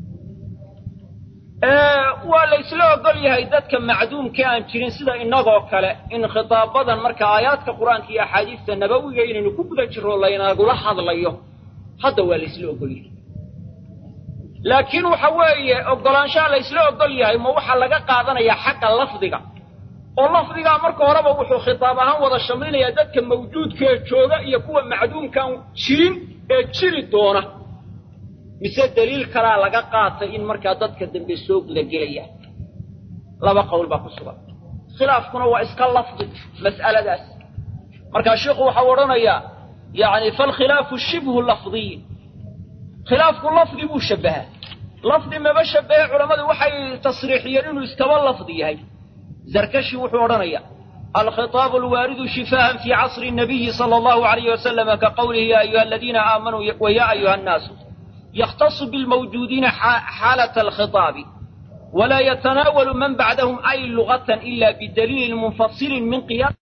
waa la ysla ogol yahay dadka macduumka aan jirin sida innagoo kale in khitaabadan marka aayaadka qur-aanka iyo axaadiista nabawiga inaynu ku guda jirro laynagula hadlayo hadda waa la ysla ogol yahay laakiin waxa weeye oggolaanshaha la ysla ogol yahay ma waxaa laga qaadanayaa xagga lafdiga oo lafdigaa marka horeba wuxuu khitaab ahaan wada shamlinayaa dadka mawjuudkaee jooga iyo kuwa macduumkaan jirin ee jiri doona mise daliil kalaa laga qaatay in markaa dadka dambe soo gudagelayaan laba qowl baa ku sugan khilaafkuna waa iska lafdi mas'aladaas markaa sheikhu waxau odhanayaa yacni falkhilaafu shibhu lafdiy khilaafku lafdi buu shabbahaa lafdi maba shabbahe culammadu waxay tasriixiyeen inuu iskaba lafdi yahay zarkashi wuxuu odhanayaa alkhitaabu alwaaridu shifaahan fii casri nabiyi sala allahu alayh wasalama ka qowlihi ya ayuha aladiina aamanuu wa ya ayuha annaasu yakhtasu bilmawjuudiina xaalata alkhitaabi walaa yatanaawalu man bacdahum ay lugatan ila bidaliilin munfasilin min qiyaam